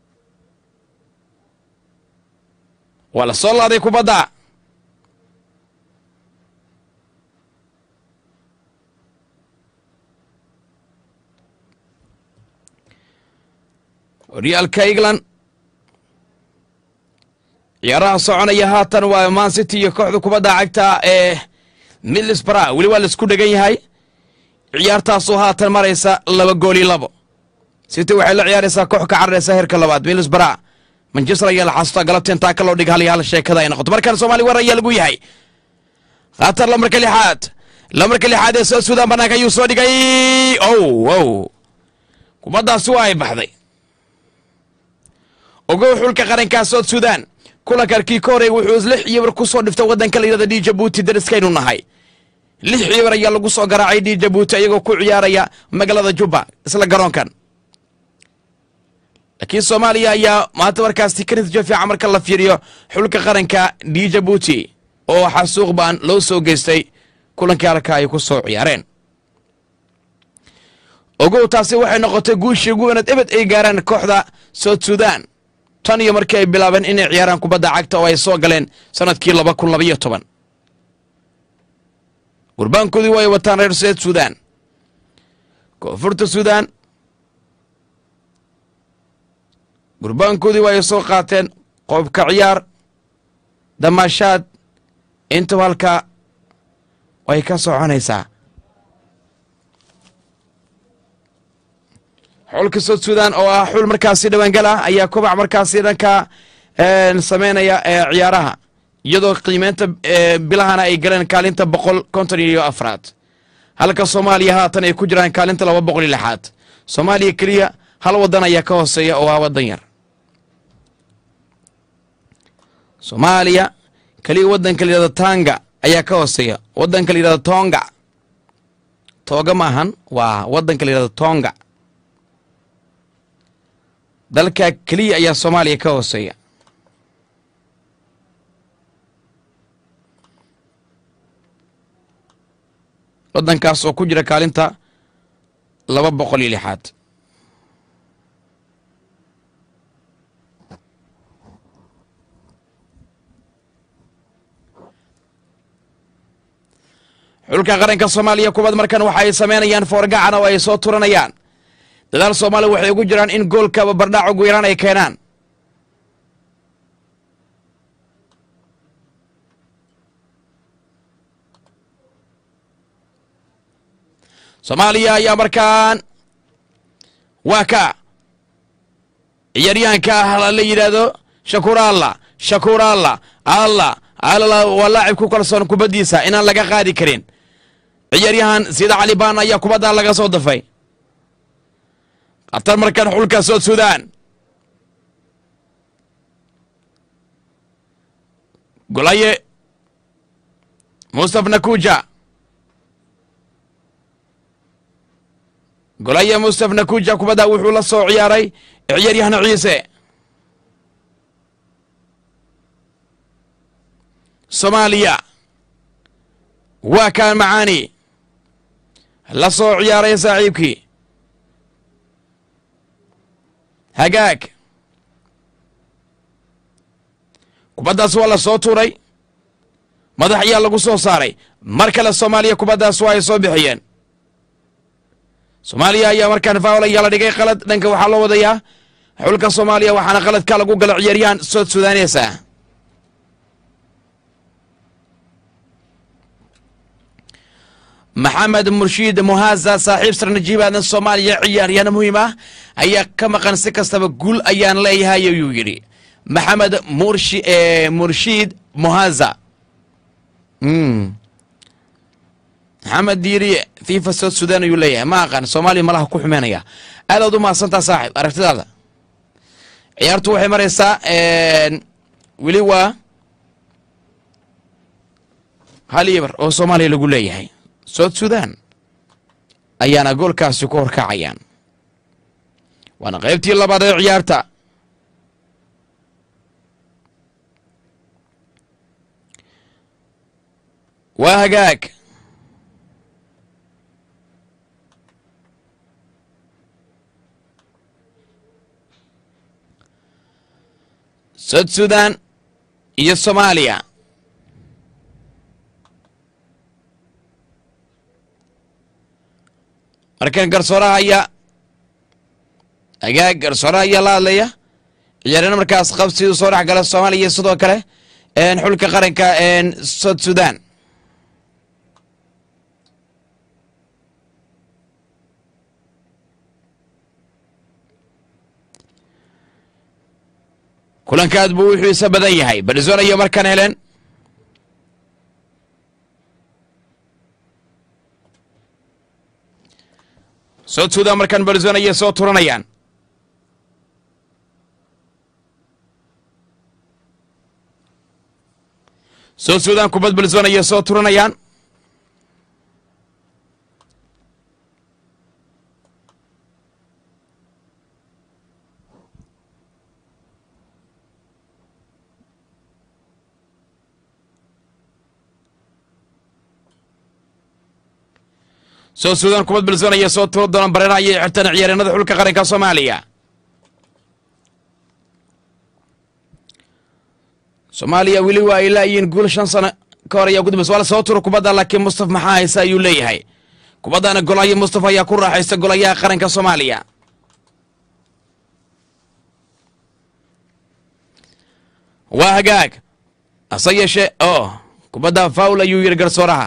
waa la soo laaday kubadda horyaalka england ciyaaraha soconaya haatan waa man city iyo kooxda kubadda cagta ee middlesbrough weli waa laisku dhegan yahay ciyaartaasoo haatan maraysa laba gooli labo city waxay la ciyaaraysaa koox ka cararaysa heerka labaad middlesbrough manchester ayaa la xasuusta galabta intaa ka loo dhig hal iyo hal sheekada ay noqoto markaan soomaali war ayaa lagu yahay khatar lamarka lixaad lamarka lixaad ee soo suudaan banaanka ayuu soo dhigay ow ow kubaddaasi waa ay baxday ogow xulka qarankaa sood suudaan kulankarkii ka horey wuxuu lix xiibar ku soo dhiftay waddanka la yidhahda d jabuuti dariskaynu nahay lix xiibar ayaa lagu soo garaacay d jabuuti iyagoo ku ciyaaraya magaalada jubba isla garoonkan laakiin soomaaliya ayaa maanta markaasi ka natiijo fiican marka la fiiriyo xulka qaranka d jabuuti oo xasuuq baan loo soo geystay kulankii halka ay ku soo ciyaareen ogow taasi waxay noqotay guushii ugu wanaad ebed ay gaaraan kooxda south sudan tan iyo markii ay bilaabeen inay ciyaaraan kubadda cagta oo ay soo galeen sannadkii laba kun labaiyo toban gurbaankoodii way wataan reer south sudan koonfurta sudan gurbaankoodii waa ay soo qaateen qoobka ciyaar damaashaad intaba halkaa way ka soconaysaa xulka south sudan oo ah xul markaasi dhawaangal ah ayaa kobac markaasi dhanka sameynaya ee ciyaaraha iyadoo qiimeynta bilahana ay galeen kaalinta boqol konton iyo afraad halka soomaaliya haatan ay ku jiraan kaalinta laba boqol iyo lixaad soomaaliya keliya hal wadan ayaa ka hooseeya oo ah wadan yar soomaaliya keliya wadanka la yidhahdo tanga ayaa ka hooseeya wadanka la yidhahdo tonga tooga maahan waa wadanka la yidhahdo tonga dalka keliya ayaa soomaaliya ka hooseeya wadankaas oo ku jira kaalinta laba boqol iyo lixaad xulka qaranka soomaaliya kubad markan waxa ay sameynayaan foorgacan oo ay soo turanayaan dadaal soomaaliya waxay ugu jiraan in goolkaba bardhac ugu yaraan ay keenaan soomaaliya ayaa markaan waa ka ciyaaryahanka ah la yidhaahdo shakuur alla shakuur alla alla alla waa laacib ku kalsoon kubaddiisa inaan laga qaadi karin ciyaaryahan sida cali baan ayaa kubaddaa laga soo dafay khatar markan xulka south sudan golaye mustaf nakuja golaye mustaf nakuja kubadda wuxuu la soo ciyaaray ciyaaryahan ciise soomaaliya waa kaan macaani la soo ciyaaray saaxiibkii hagaag kubaddaas waa la soo tuuray madax ayaa lagu soo saaray mar kale soomaaliya kubaddaas waa ay soo bixiyeen soomaaliya ayaa markaan faawol ayaa la dhigay qalad dhanka waxaa loo wadayaa xulka soomaaliya waxaana qaladka lagu gala ciyaaryahan south sudanes ah maxamed murshiid muhaza saaxiib sar najiib aadan soomaaliya ciyaaryahan muhiim ah ayaa ka maqan si kastaba guul ayaan leeyahay ayuu yidhi maxamed murshi murshiid muhaza maxamed diiri fifa south sudan ayuu leeyahay ma aqaan soomaaliya malaha ku xumeynaya aadaad u mahadsantaa saaxib aragtidaada ciyaartu waxay maraysaa weli waa hal ibar oo soomaaliya lagu leeyahay south sudan ayaana goolkaasi ku horkacayaan waana qaybtii labaad ee ciyaarta waa hagaag south sudan iyo soomaaliya markan garsooraha ayaa hagaag garsooraha ayaa la hadlaya ciyaarana markaas qabsi soo dhex gala soomaaliya sidoo kale xulka qaranka south sudan kulankaad buu wuxuu isa badan yahay barzona iyo markaan helen south sudan markaan barzona ayay soo turanayaan south sudan kubad barzona ayay soo turanayaan soo suudaan kubad bilsan ayaa soo turo doonaan bareera ayay xirtaan ciyaareenada xulka qaranka soomaaliya soomaaliya weli waa ay laayiin guul shan sano ka hor ayaa gudbas waa la soo turo kubadda laakiin mustaf maxaa haysa ayuu leeyahay kubaddana golaya mustafa ayaa ku raaxaysta golayaha qaranka soomaaliya waa hagaag hase yeeshee oo kubadda faul ayuu yidhi garsooraha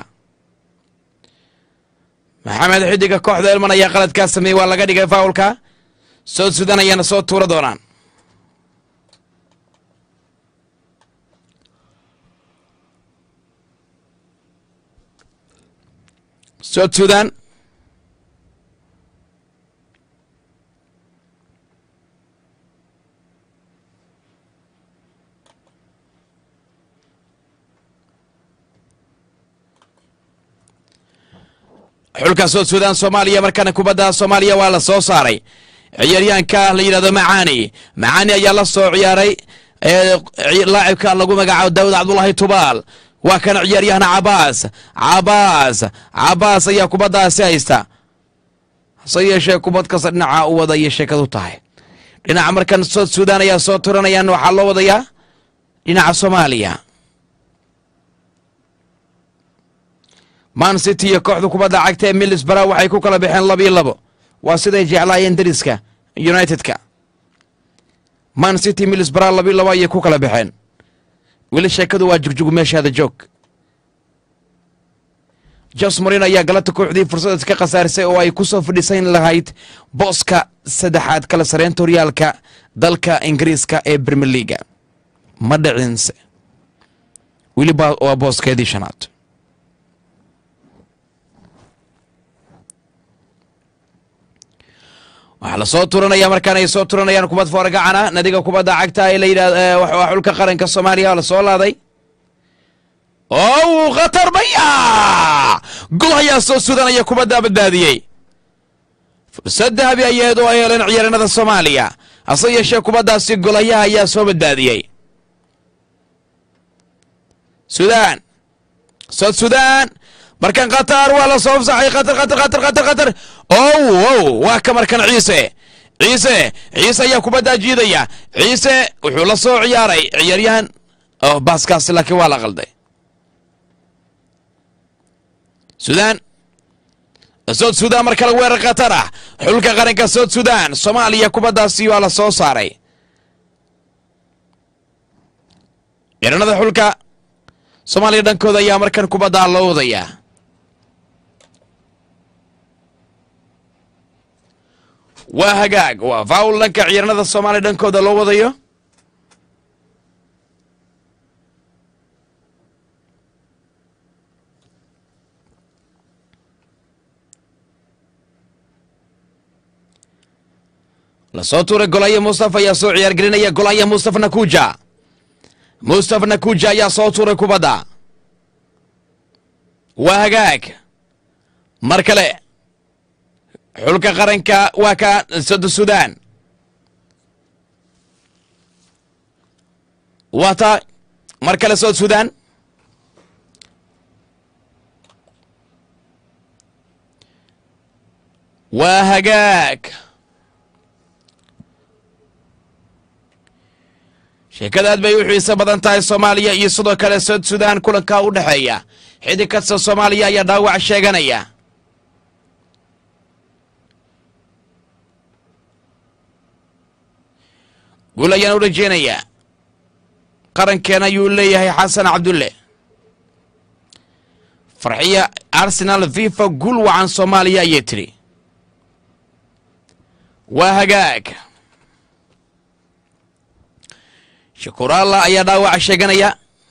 maxamed xidiga kooxda elman ayaa qaladkaa sameeyey waa laga dhigay faulka soo sudan ayaana soo tuura doonaan soo sudan xulka soo suudaan soomaaliya markaana kubadda soomaaliya waa la soo saaray ciyaaryahanka la yidhahdo macaani macaani ayaa la soo ciyaaray laacibka lagu magacaabo daawud cabdulahi tubaal waa kana ciyaaryahan cabaas cabaas cabaas ayaa kubaddaasi haysta hase yeeshee kubad kasta dhinaca u wada ayay sheekadu tahay dhinaca markan soo suudaan ayaa soo turanayaan waxaa loo wadayaa dhinaca soomaaliya man city iyo kooxda kubadda cagta ee milisbara waxay ku kala baxeen laba iyo labo waa siday jeclaayeen dariska united-ka man city milisbara laba iyo labo ayay ku kala baxeen weli sheekadu waa jugjug meeshaada joog jos morin ayaa galata kooxdii fursadaas ka khasaarisay oo ay ku soo fadhiisan lahayd booska saddexaad kala sareynta horyaalka dalka ingiriiska ee brimier leaga ma dhicinse weli waa booskeedii shanaad waxaa la soo turanaya markaan ay soo turanayaan kubad foorgacana nadiga kubadda cagta ee la yidhahd waa xulka qaranka soomaaliya la soo laaday ow khatar baya gol ayaa soo sudanaya kubaddaa badbaadiyey fursad dahabi ayaed oo ay heleen ciyaareenada soomaaliya hase yeeshee kubaddaasi golayaha ayaa soo badbaadiyey sudaan sod sudaan markan khatar waa la soo fsaxay khatar khatar khatar khatar khatar ow ow waa ka markan ciise ciise ciise ayaa kubaddaa jiidaya ciise wuxuu la soo ciyaaray ciyaaryahan oh baaskaasi laakiin waa la qalday sudaan sood sudaan mar kale weerar khatar ah xulka qaranka sood sudaan soomaaliya kubaddaasi waa la soo saaray ciidanada xulka soomaaliya dhankooda ayaa markan kubaddaa loo wadayaa waa hagaag waa faul dhanka ciidanada soomaaliya dhankooda loo wadayo lasoo tuuray golaya mustafa ayaa soo ciyaargelinaya golaya mustaf nakuja mustaf nakuja ayaa soo tuuray kubadda waa hagaag mar kale xulka qaranka waa ka sod sudan waa taa mar kale sod sudan waa hagaag sheekada aad bay u xiiso badan tahay soomaaliya iyo sidoo kale sod sudan kulanka u dhexeeya xidig kasta soomaaliya ayaa dhaawac sheeganaya guul ayaan u rajeynayaa qarankeena ayuu leeyahay xasan cabdulle farxiya arsenal fifa guul wacan soomaaliya ayay tidhi waa hagaag shakuraalla ayaa dhaawaca sheeganaya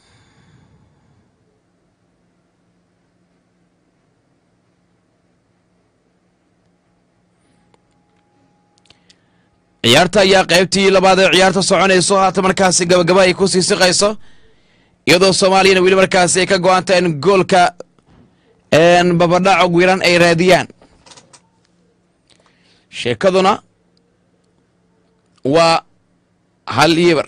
ciyaarta ayaa qaybtii labaad ee ciyaarta soconayso haata markaasi gabagaba ay ku sii siqayso iyadoo soomaaliyana weli markaasi ay ka go-anta in goolka babadhaco wiran ay raadiyaan sheekaduna waa hal iyobar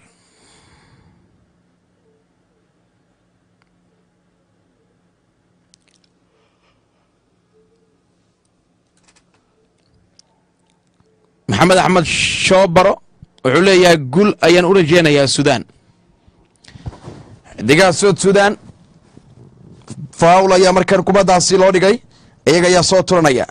maxamed axmed shoobaro wuxuu leeyahay gul ayaan u rajeynayaa suudaan xidigaha sood suudaan faul ayaa markan kubaddaasi loo dhigay iyaga ayaa soo turanaya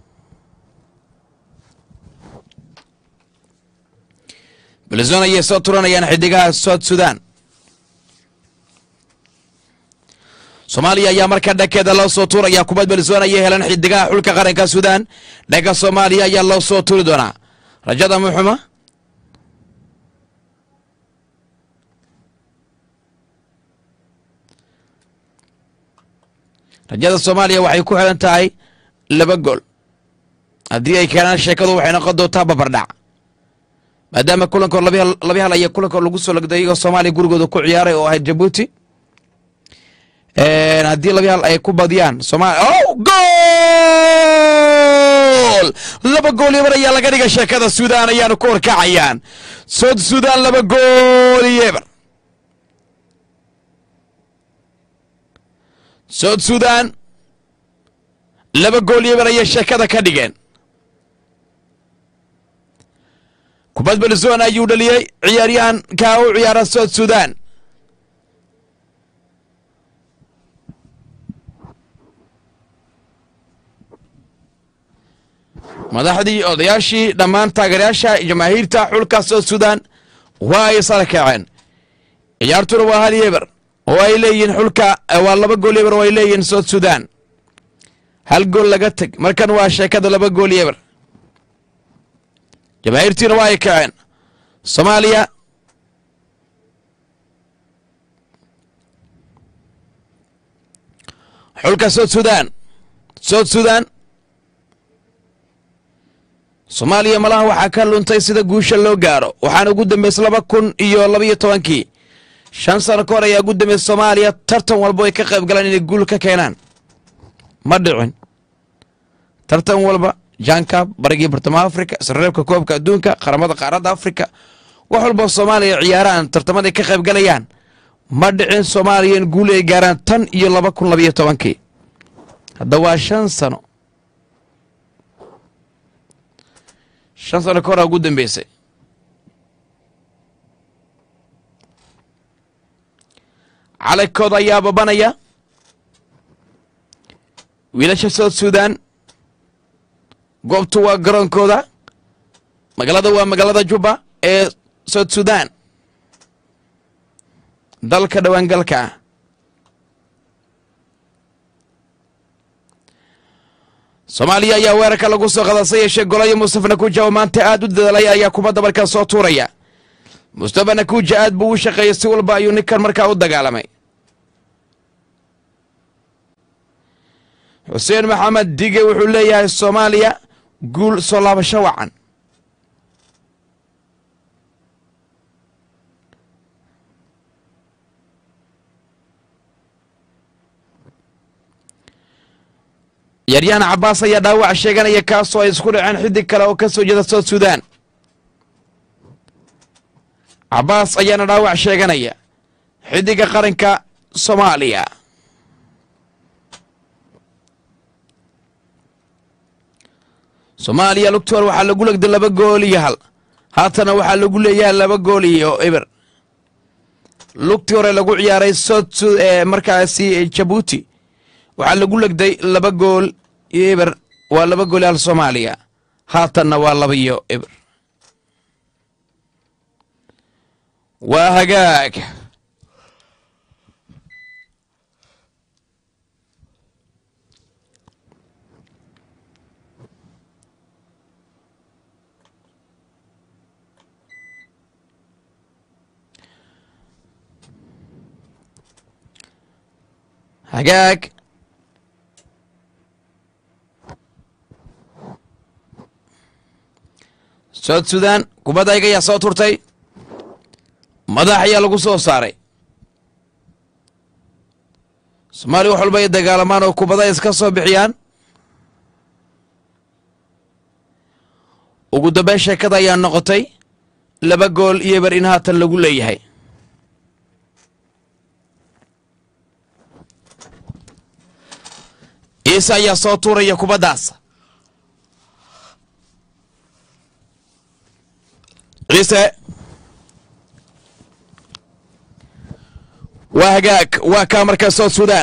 belzon ayay soo turanayaan xidigaha sood suudaan soomaaliya ayaa markaa dhankeeda loo soo tuuraya kubad belzon ayay heleen xidigaha xulka qaranka suudaan dhanka soomaaliya ayaa loo soo tuuri doonaa rajada muxuma rajada soomaaliya waxay ku xiran tahay laba gool haddii ay keenaan sheekadu waxay noqon doontaa babardhac maadaama kulankood labi hal aya kulankood lagu soo lagday iyagoo soomaaliya gurigooda ku ciyaaray oo ahayd jabuuti haddii labi hal ay ku badiyaan somalia o gool laba gool yebar ayaa laga dhigay sheekada suudaan ayaanu ku horkacayaan sood suudaan laba gool yebar sood suudaan laba gool yebar ayay sheekada ka dhigeen kubad belzon ayuu dhaliyey ciyaaryahan kaa u ciyaara sood suudaan madaxdii odayaashii dhammaan taageerayaasha jamaahiirta xulka sood suudaan waa ay sara kaceen ciyaartuna waa hal yeber oo ay leeyihiin xulka waa laba gool yeber oo ay leeyihiin sood suudaan hal gool laga teg markan waa sheekada laba gool yeber jamaahiirtiina waa ay kaceen soomaaliya xulka sood suudaan sood suudaan soomaaliya malaha waxaa ka luntay sida guusha loo gaaro waxaana ugu dambeysay laba kun iyo labaiyo tobankii shan sano ka hor ayaa ugu dambeysay soomaaliya tartan walba ay ka qayb galaan inay guul ka keenaan ma dhicin tartan walba jankab barigii bartamaha afrika isreebka koobka adduunka qaramada qaaradda afrika wax walba soomaaliya ciyaaraan tartamaday ka qayb galayaan ma dhicin soomaaliya in guul ay gaaraan tan iyo laba kun labaiyo tobankii hadda waa shan sano shan sano ka horaa ugu dambeysay calaykooda ayaa babanaya wiilasha sood suudaan goobtu waa garoonkooda magaalada waa magaalada juba ee sood suudaan dalka dhowaangalka ah soomaaliya ayaa weerarka lagu soo qadasa yeeshee golayo mustafa nakuuja oo maanta aad u dadaalay ayaa kubadda markaa soo tuuraya mustafa nakuuja aad buu u shaqeeyey si walba ayuu ninkan markaa u dagaalamay xuseen maxamed dige wuxuu leeyahay soomaaliya guul soo laabasho wacan ciyaaryahan cabaas ayaa dhaawac sheeganaya kaasoo ay isku dhaceen xidig kale oo ka soo jeeda sood suudaan cabaas ayaana dhaawac sheeganaya xidiga qaranka soomaaliya soomaaliya lugtoor waxaa lagu legday laba gool iyo hal haatana waxaa lagu leeyahay laba gool iyo eber lugtii hore lagu ciyaaray sood markaasi jabuuti waxaa lagu legday laba gool iyo eber waa laba gool hal soomaaliya haatanna waa laba iyo eber waa hagaag hagaag sood suudaan kubadda ayga ayaa soo turtay madax ayaa lagu soo saaray soomaaliya wax walba ay dagaalamaan oo kubada ay iska soo bixiyaan ugu dambeyn sheekada ayaa noqotay laba gool iyo ber in haatan lagu leeyahay ciise ayaa soo tuuraya kubaddaas ciise waa hagaag waa kaa markaa south sudan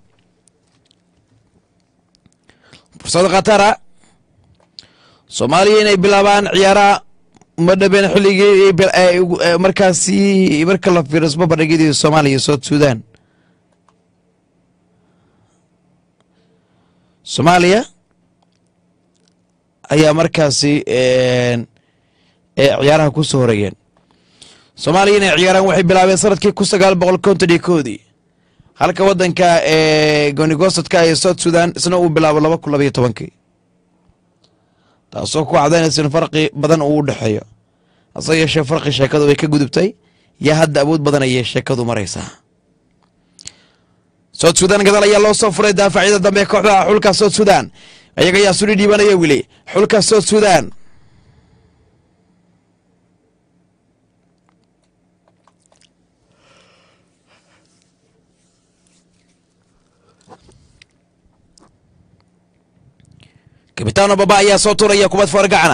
fursad khatara soomaaliya inay bilaabaan ciyaaraha uma dhabeen xilligii ay bil- ay ugu- ee markaasi marka la fiirsmo bandhigyadii soomaaliya iyo south sudan soomaaliya ayaa markaasi een, ee ciyaaraha ku soo horeeyeen soomaaliya inay ciyaaraan waxay bilaabeen sanadkii kun sagaal boqol konton iyo koodii halka wadanka ee goonigoostadka ee south sudan isna uu bilaabo laba kun labaiyo tobankii taasoo ku cadaynaysa in farqi badan uu u dhexeeyo hase yeeshee farqi sheekadu way ka gudubtay yaa hadda awood badan ayay sheekadu maraysaa south sudan gadaal ayaa loo soo furay daafacyada dambe ee kooxda xulka south sudan iyaga ayaa suli dhiibanaya wili xulka south sudan kabitaano baba ayaa soo turaya kubad foorgacana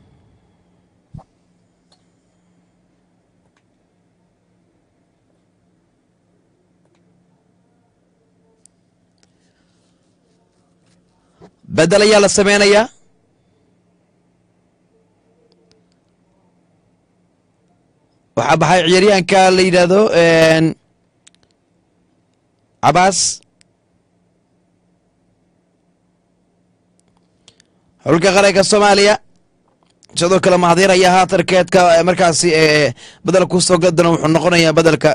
bedel ayaa la sameynayaa waxaa baxay ciyaaryahanka la yidhaahdo een, cabaas xulka qaranka soomaaliya sidoo kale mahadiir ayaa haatarkeedka eh, markaasi ee bedel ku soo gadana wuxuu noqonayaa bedelka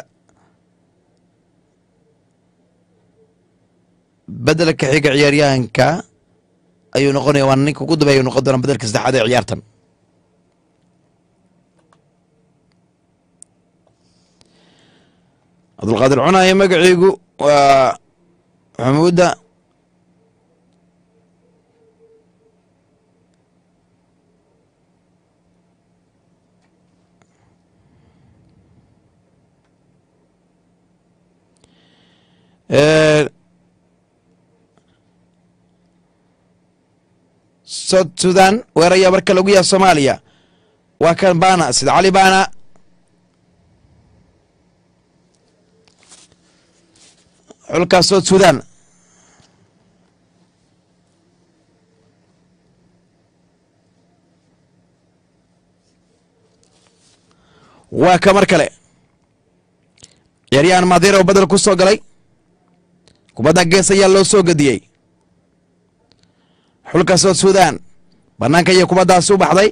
bedelka xiga ciyaaryahanka ayuu noqonaya waana ninka ugu dambeeya noqon doona bedelka saddexaad ee ciyaartan cabdulqaadir cunaye magaciigu waa xamuuda Ee, south sudan weeraya marka lagu yaha soomaaliya waa kan bana sida cali bana xulka south sudan waa ka mar kale ciyaaryahan madeer oo bedel ku soo galay kubadda gees ayaa loo soo gediyey xulka south sudan bannaanka iyo kubaddaasi u baxday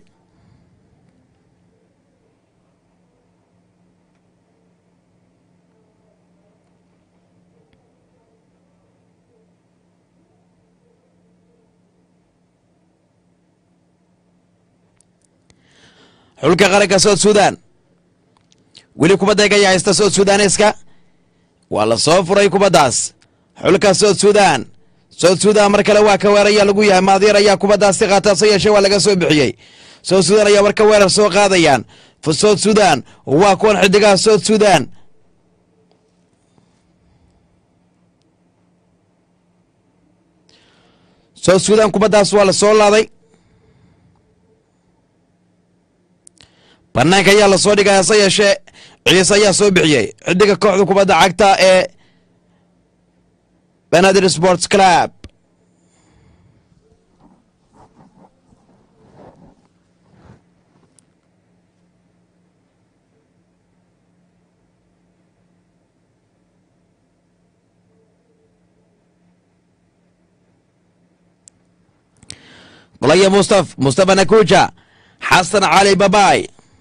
xulka qaranka south sudan weli kubadda egaya haysta south sudaneska waa la soo furay kubaddaas xulka south sudan south sudan mar kale waa ka weeraya lagu yahay maadiir ayaa kubaddaasi qaata se yeeshee waa laga soo bixiyey south sudan ayaa marka weerar soo qaadayaan f south sudan waa kuwan xidigaha south sudan south sudan kubaddaas waa la soo laaday banaanka ayaa lasoo dhigay hase yeeshee ciise ayaa soo bixiyey xidiga kooxda kubadda cagta ee benadir sports club qolaya mustaf mustafa nakuja xasan cali babay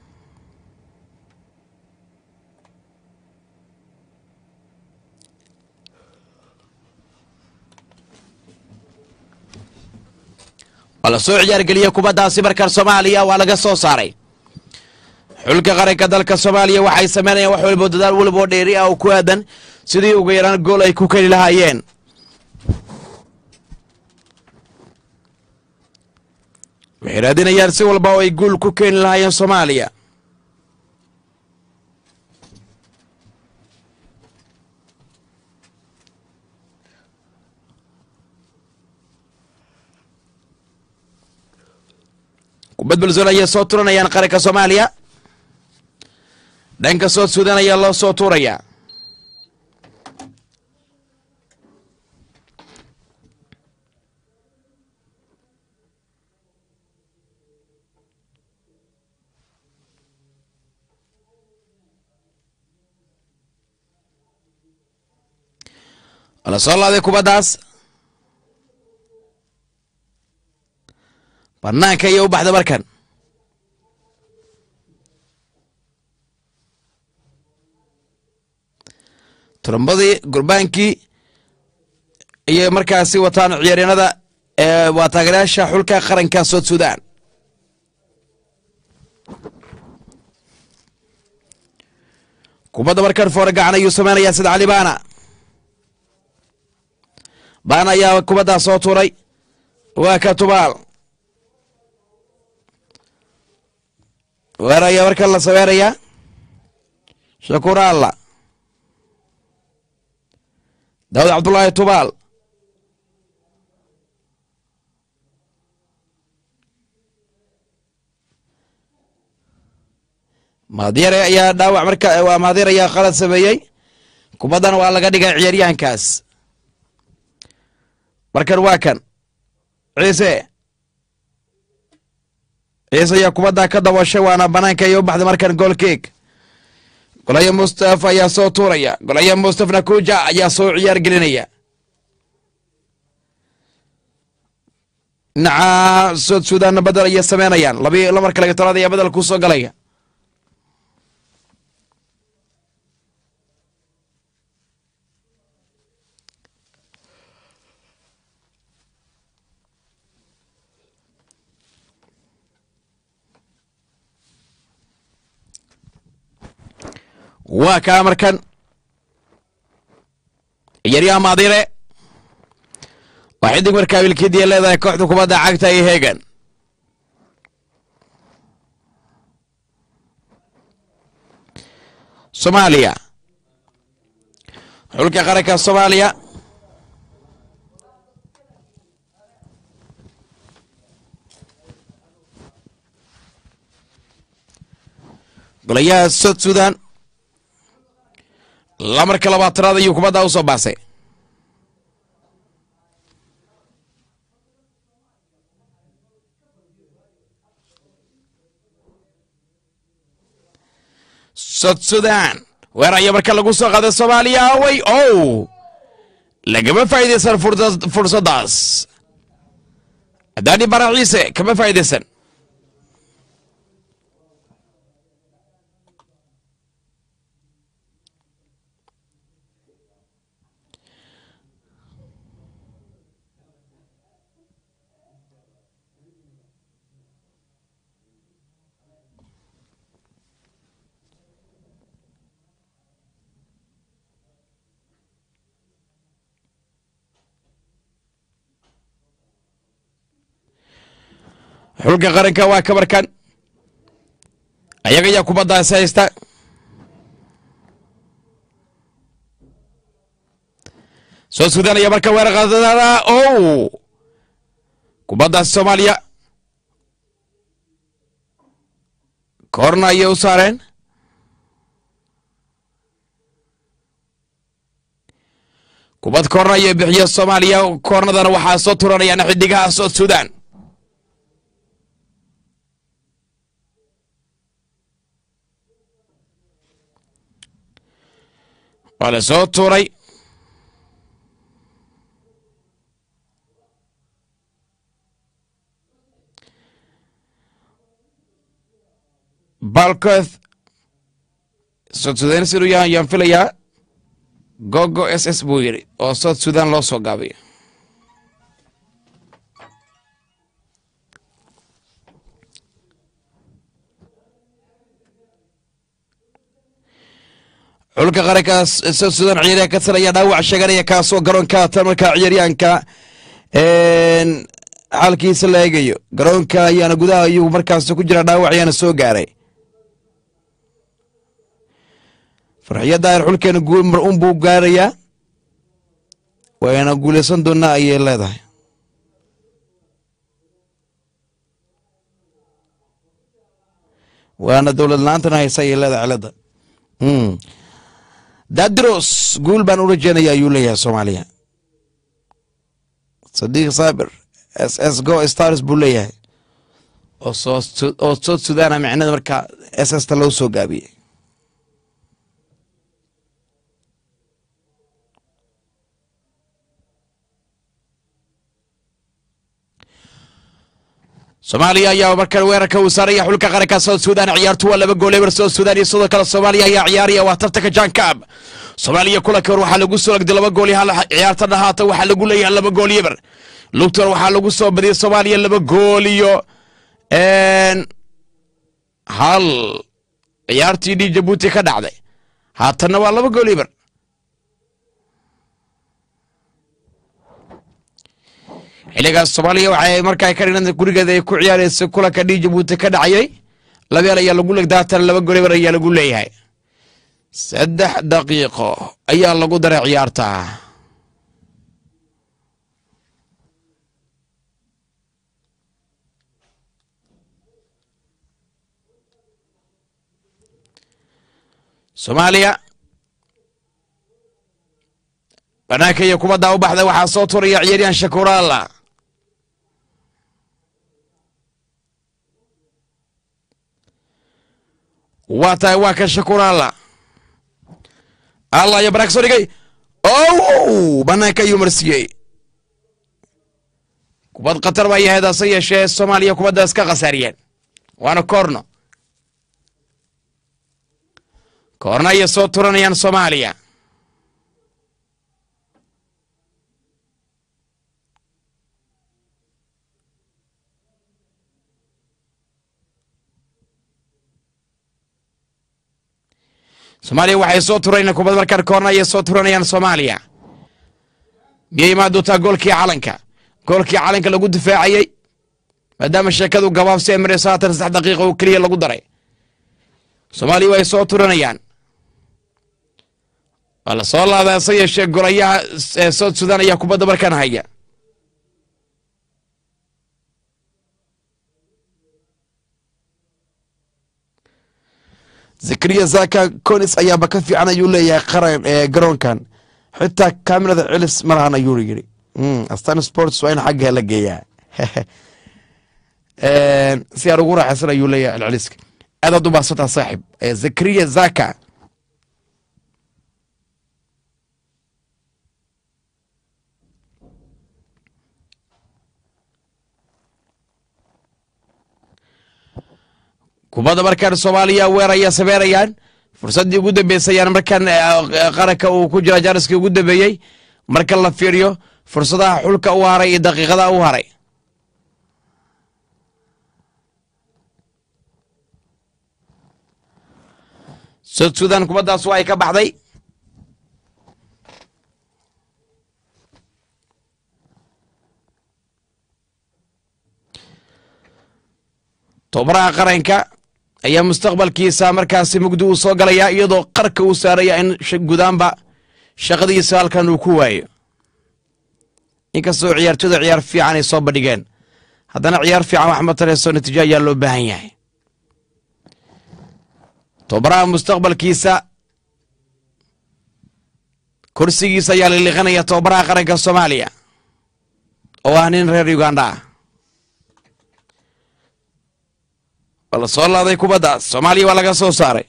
waa la soo ciyaargeliyey kubaddaasi markan soomaaliya waa laga soo saaray xulka qaranka dalka soomaaliya waxay sameynayaan wax walbo dadaal waliboo dheeri ah oo ku aadan sidii ugu yaraan gool ay ku keli lahaayeen waxay raadinayaan si walba oo ay guul ku keeni lahaayeen soomaaliya kubad balsoon ayay soo turanayaan qaranka soomaaliya dhanka sood sudan ayaa loo soo tuurayaa la soo laaday kubaddaas banaanka iyo u baxda markan turumbadii gurbaankii iyo markaasi wataan ciyaaryanada ee waa taageerayaasha xulka qaranka sood sudan kubadda markan foore gacan ayuu sameynayaa sida cali baana baana ayaa kubaddaa soo tuuray waa ka tubaal weer ayaa markan la sameerayaa shakuur alla daawud cabdullaahi tubaal maadyare ayaa dhaawac marka waa maadyar ayaa qalad sameeyey kubaddana waa laga dhigay ciyaaryahankaas markan waa kan ciise ciise ayaa kubaddaa ka dabashay waana banaanka iyo u baxday markan goolkeeg golaya mustafa ayaa soo tuuraya golaya mustafa nakuja ayaa soo ciyaar gelinaya dhinaca sood suudaanna bedel ayay sameynayaan labi lamarka laga tolaad ayaa bedel ku soo galaya waa kaa markan ciyaaryaha maadire waa xidig markaa wilkidiya leedahay kooxda kubadda cagta iyo heegan soomaaliya xulka qaranka soomaaliya golayaha sod sudan lamarka labaatanaad ayuu kubaddaa u soo baasay sod sudan weer ayaa marka lagu soo qaaday soomaaliya awey ow lagama faa'iidaysan fursa- fursaddaas adaani bara ciise kama faa'iidaysan xulka qaranka waa kabarkan ayaga ayaa kubaddaas haysta soo sudanaya marka weerar qaadada ow kubaddaas soomaaliya koorna ayay u saareen kubad koorna ayay bixiya soomaaliya koornadana waxaa soo turanayaan xidigaha sood sudan waa la soo tuuray balkoth south sudan siduu yahay ayaan filayaa gogo s s buu yidhi oo south sudan loo soo gaabiyo xulka qaranka south sudan ciyaaryahan ka tiraya dhaawac sheeganaya kaasoo garoonka tan markaa ciyaaryahanka xaalkiisa la eegayo garoonka ayaana gudaha ayuu markaas ku jira dhaawac ayaana soo gaaray farxiyadda ayr xulkeena mar un buu gaarayaa wayna guulaysan doonaa ayay leedahay waana dowlad la-aantana haysa ayay leedahay cilada Mm. dadros guul baan u rajeynaya ayuu leeyahay soomaaliya sadiiq saabir s s go stars buu leeyahay oo soo Su- oo south sudan ah micnada marka s s ta loo soo gaabiyey soomaaliya ayaa markan weerarka uu saaraya xulka qaranka south sudan ciyaartu waa laba gool eber south sudan iyo sidoo kale soomaaliya ayaa ciyaaraya waa tartanka jankab soomaaliya kulanka hor waxaa lagu soo lagday laba gool iyo hal ciyaarta dhahaata waxaa lagu leeyahay laba gool iyo eber lugtan waxaa lagu soo badiyay soomaaliya laba gool iyo een, hal ciyaartii dhi jabuuti ka dhacday haatanna waa laba gool iyo eber xilligaas soomaaliya waxay markaa ka dhigan gurigeeda ay ku ciyaareysa kulanka dhi jabuuti ka dhacayay labeel ayaa lagu legday haatan laba gool iyo eber ayaa lagu leeyahay saddex daqiiqo ayaa lagu daray ciyaarta soomaaliya banaanka iyo kubadda u baxday waxaa soo turaya ciyaaryahan shakuraala waa tahay waa ka shakuraala allah iyo banaanka soo dhigay ow banaanka ayuu marsiiyey kubad khatar baa yahayd hase yeeshee soomaaliya kubadda iska khasaariyeen waana koorno koorno ayay soo turanayaan soomaaliya soomaaliya waxay soo turayaan kubad markaan koorna ayay soo turanayaan soomaaliya miyay imaan doontaa goolkii calanka goolkii calanka lagu difaacayey maadaama sheekadu gabaabsi ay marayso haatan saddex daqiiqa oo keliya lagu daray soomaaliya way soo turanayaan waa la soo laaday hase yeeshee golayaha ee south sudan ayaa kubadda markaan haya zakariya zaka conis ayaaba ka fiican ayuu leeyahay qaran ee garoonkan xitaa kamerada celis ma lahan ayuu yiri Mm, astan sports waa in xagga la geeyaa Een, si aan ugu raaxaysan ayuu leeyahay celceliska aadaad u baahsantaa saaxib Eh, zakariya zaka kubadda markaan soomaaliya weeraya sameynayaan fursaddii ugu dambeysayaan markaan eh, qaranka uu ku jira jaariskii ugu dambeeyey marka la fiiriyo fursadaha xulka u haray iyo daqiiqadaha u haray south sudan kubaddaas waa ay ka baxday tobaraha qaranka ayaa mustaqbalkiisa markaasi mugdi uu soo galayaa iyadoo qarka uu saaraya in sh- gudaanba shaqadiisa halkan uu ku waayo inkastoo ciyaartooyda ciyaar fiican ay soo bandhigeen haddana ciyaar fiican wax ma tareyso natiijo ayaa loo baahan yahay tobaraha mustaqbalkiisa kursigiisa ayaa liliqanaya tobaraha qaranka soomaaliya oo ah nin reer uganda ah waa la soo laaday kubaddaas soomaaliya waa laga soo saaray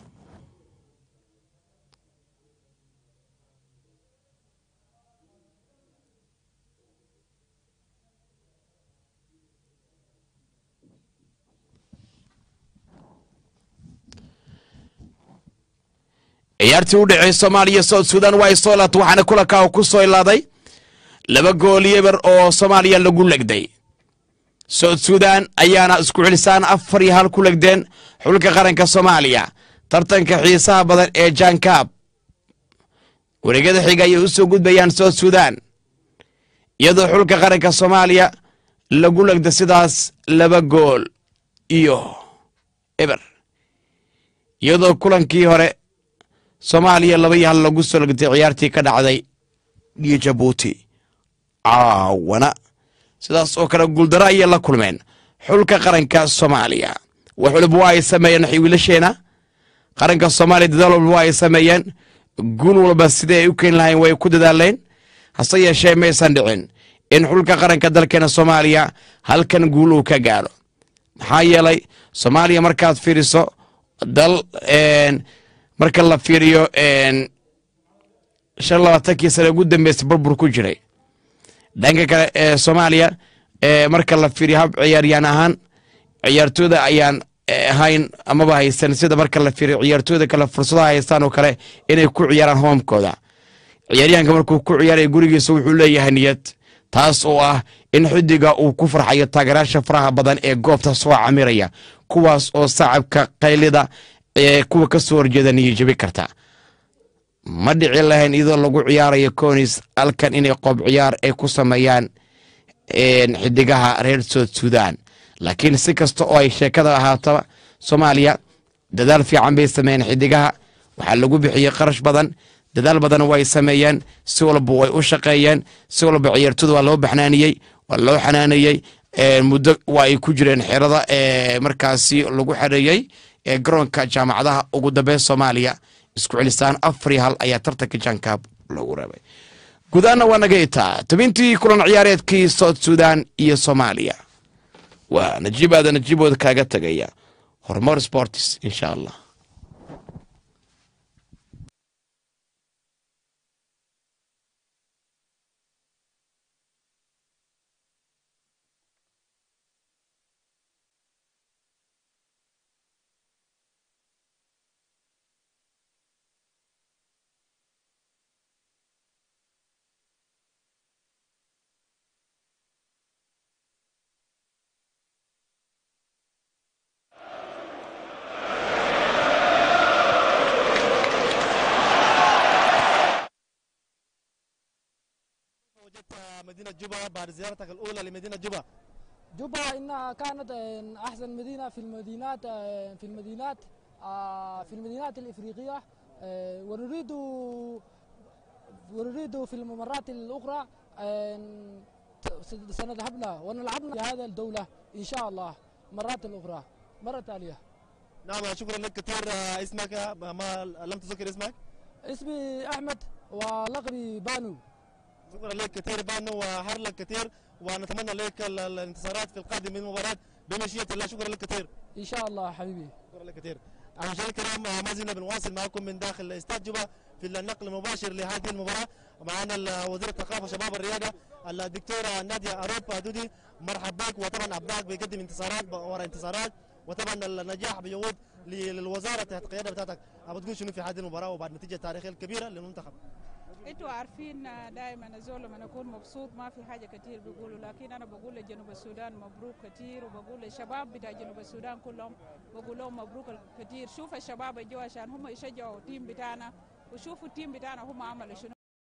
ciyaartii u dhexeey soomaaliya south sudan waa ay soo laatay waxaana kulankaa ku soo ilaaday laba gool yeber oo soomaaliya lagu legday south sudan ayaana isku celisaan afar iyo hal ku legdeen xulka qaranka soomaaliya tartanka xiisaha badan ee jankab wareegyada xiga ayay u soo gudbayaan south sudan iyadoo xulka qaranka soomaaliya lagu legda sidaas laba gool iyo eber iyadoo kulankii hore soomaaliya laba iyo hal lagu soo legtay ciyaartii ka dhacday iyo jabuuti caawana sidaas oo kale guuldaro ayay la kulmeen xulka qaranka soomaaliya wax waliba waa ay sameeyeen wiilasheena qaranka soomaaliya dadaal walba waa ay sameeyeen guul walba sidii ay u keeni lahayn way ku dadaaleen hase yeeshee maysan dhicin in xulka qaranka dalkeena soomaaliya halkan guul uu ka gaadho maxaa yeelay soomaaliya markaad fiiriso dal marka la fiiriyo shan labaatankii sane ugu dambeysay burbur ku jiray dhanka kale ee soomaaliya marka la fiiriyo hab ciyaaryaan ahaan ciyaartooyda ayaan ahayn amaba haysan sida marka la fiiriyo ciyaartooyda kale fursadaha haystaan oo kale inay ku ciyaaraan hoomkooda ciyaaryahanka markuu ku ciyaaraya gurigiisa wuxuu leeyahay niyad taas oo ah in xidiga uu ku farxayo taageerayaasha faraha badan ee goobta soo camiraya kuwaas oo sacabka qaylida ee kuwa ka soo horjeeda niyajabi karta ma dhici lahayn iyadoo lagu ciyaarayo conis halkan inay qoob ciyaar ay ku sameeyaan xidigaha reer soud sudan laakiin si kasta oo ay sheekada ahaataba soomaaliya dadaal fiican bay sameeyeen xidigaha waxaa lagu bixiyey qarash badan dadaal badan way sameeyeen si walba way u shaqeeyeen si walba ciyaartooda waa loo baxnaaniyey waa loo xanaanayey muddo waa ay ku jireen xerada markaasi lagu xareeyey ee garoonka jaamacadaha ugu dambeyn soomaaliya isku celisaan afar iyo hal ayaa tartanka jankaab loogu reebay gudaana waa naga itaa tabintii kulan ciyaareedkii soud sudan iyo soomaaliya waa najiib aada najiibooda kaaga tegaya horumar sports insha allah وجدت مدينة جوبا بعد زيارتك الأولى لمدينة جوبا جوبا إنها كانت آه، أحسن مدينة في المدينات آه، في المدينات آه، في المدينات الإفريقية آه، ونريد ونريد في الممرات الأخرى آه، س- سنذهبنا ونلعبنا في هذه الدولة إن شاء الله مرات الأخرى مرة تالية نعم شكرا لك كثير آه، اسمك آه، ما لم تذكر اسمك اسمي أحمد ولقبي بانو شكرا لك كثير بانو وحر لك كثير ونتمنى لك ال- الانتصارات في القادم من المباراة بمشيئة الله شكرا لك كثير إن شاء الله حبيبي شكرا لك كثير مشاهدينا الكرام آه، ما زلنا بنواصل معكم من داخل استاد جوبا في النقل المباشر لهذه المباراة معنا ال- وزير الثقافة وشباب الرياضة الدكتورة نادية أروبا دودي مرحبا بك وطبعا أبنائك بيقدم انتصارات ورا انتصارات وطبعا النجاح بيعود للوزارة تحت القيادة بتاعتك أبغى تقول شنو في هذه المباراة وبعد النتيجة التاريخية الكبيرة للمنتخب انتوا عارفين دائما الزول لما نكون مبسوط ما في حاجه كتير بيقولوا لكن انا بقول لجنوب السودان مبروك كتير وبقول للشباب بتاع جنوب السودان كلهم بقول لهم مبروك كتير شوف الشباب اللي جو عشان هم يشجعوا التيم بتاعنا وشوفوا التيم بتاعنا هم عملوا شنو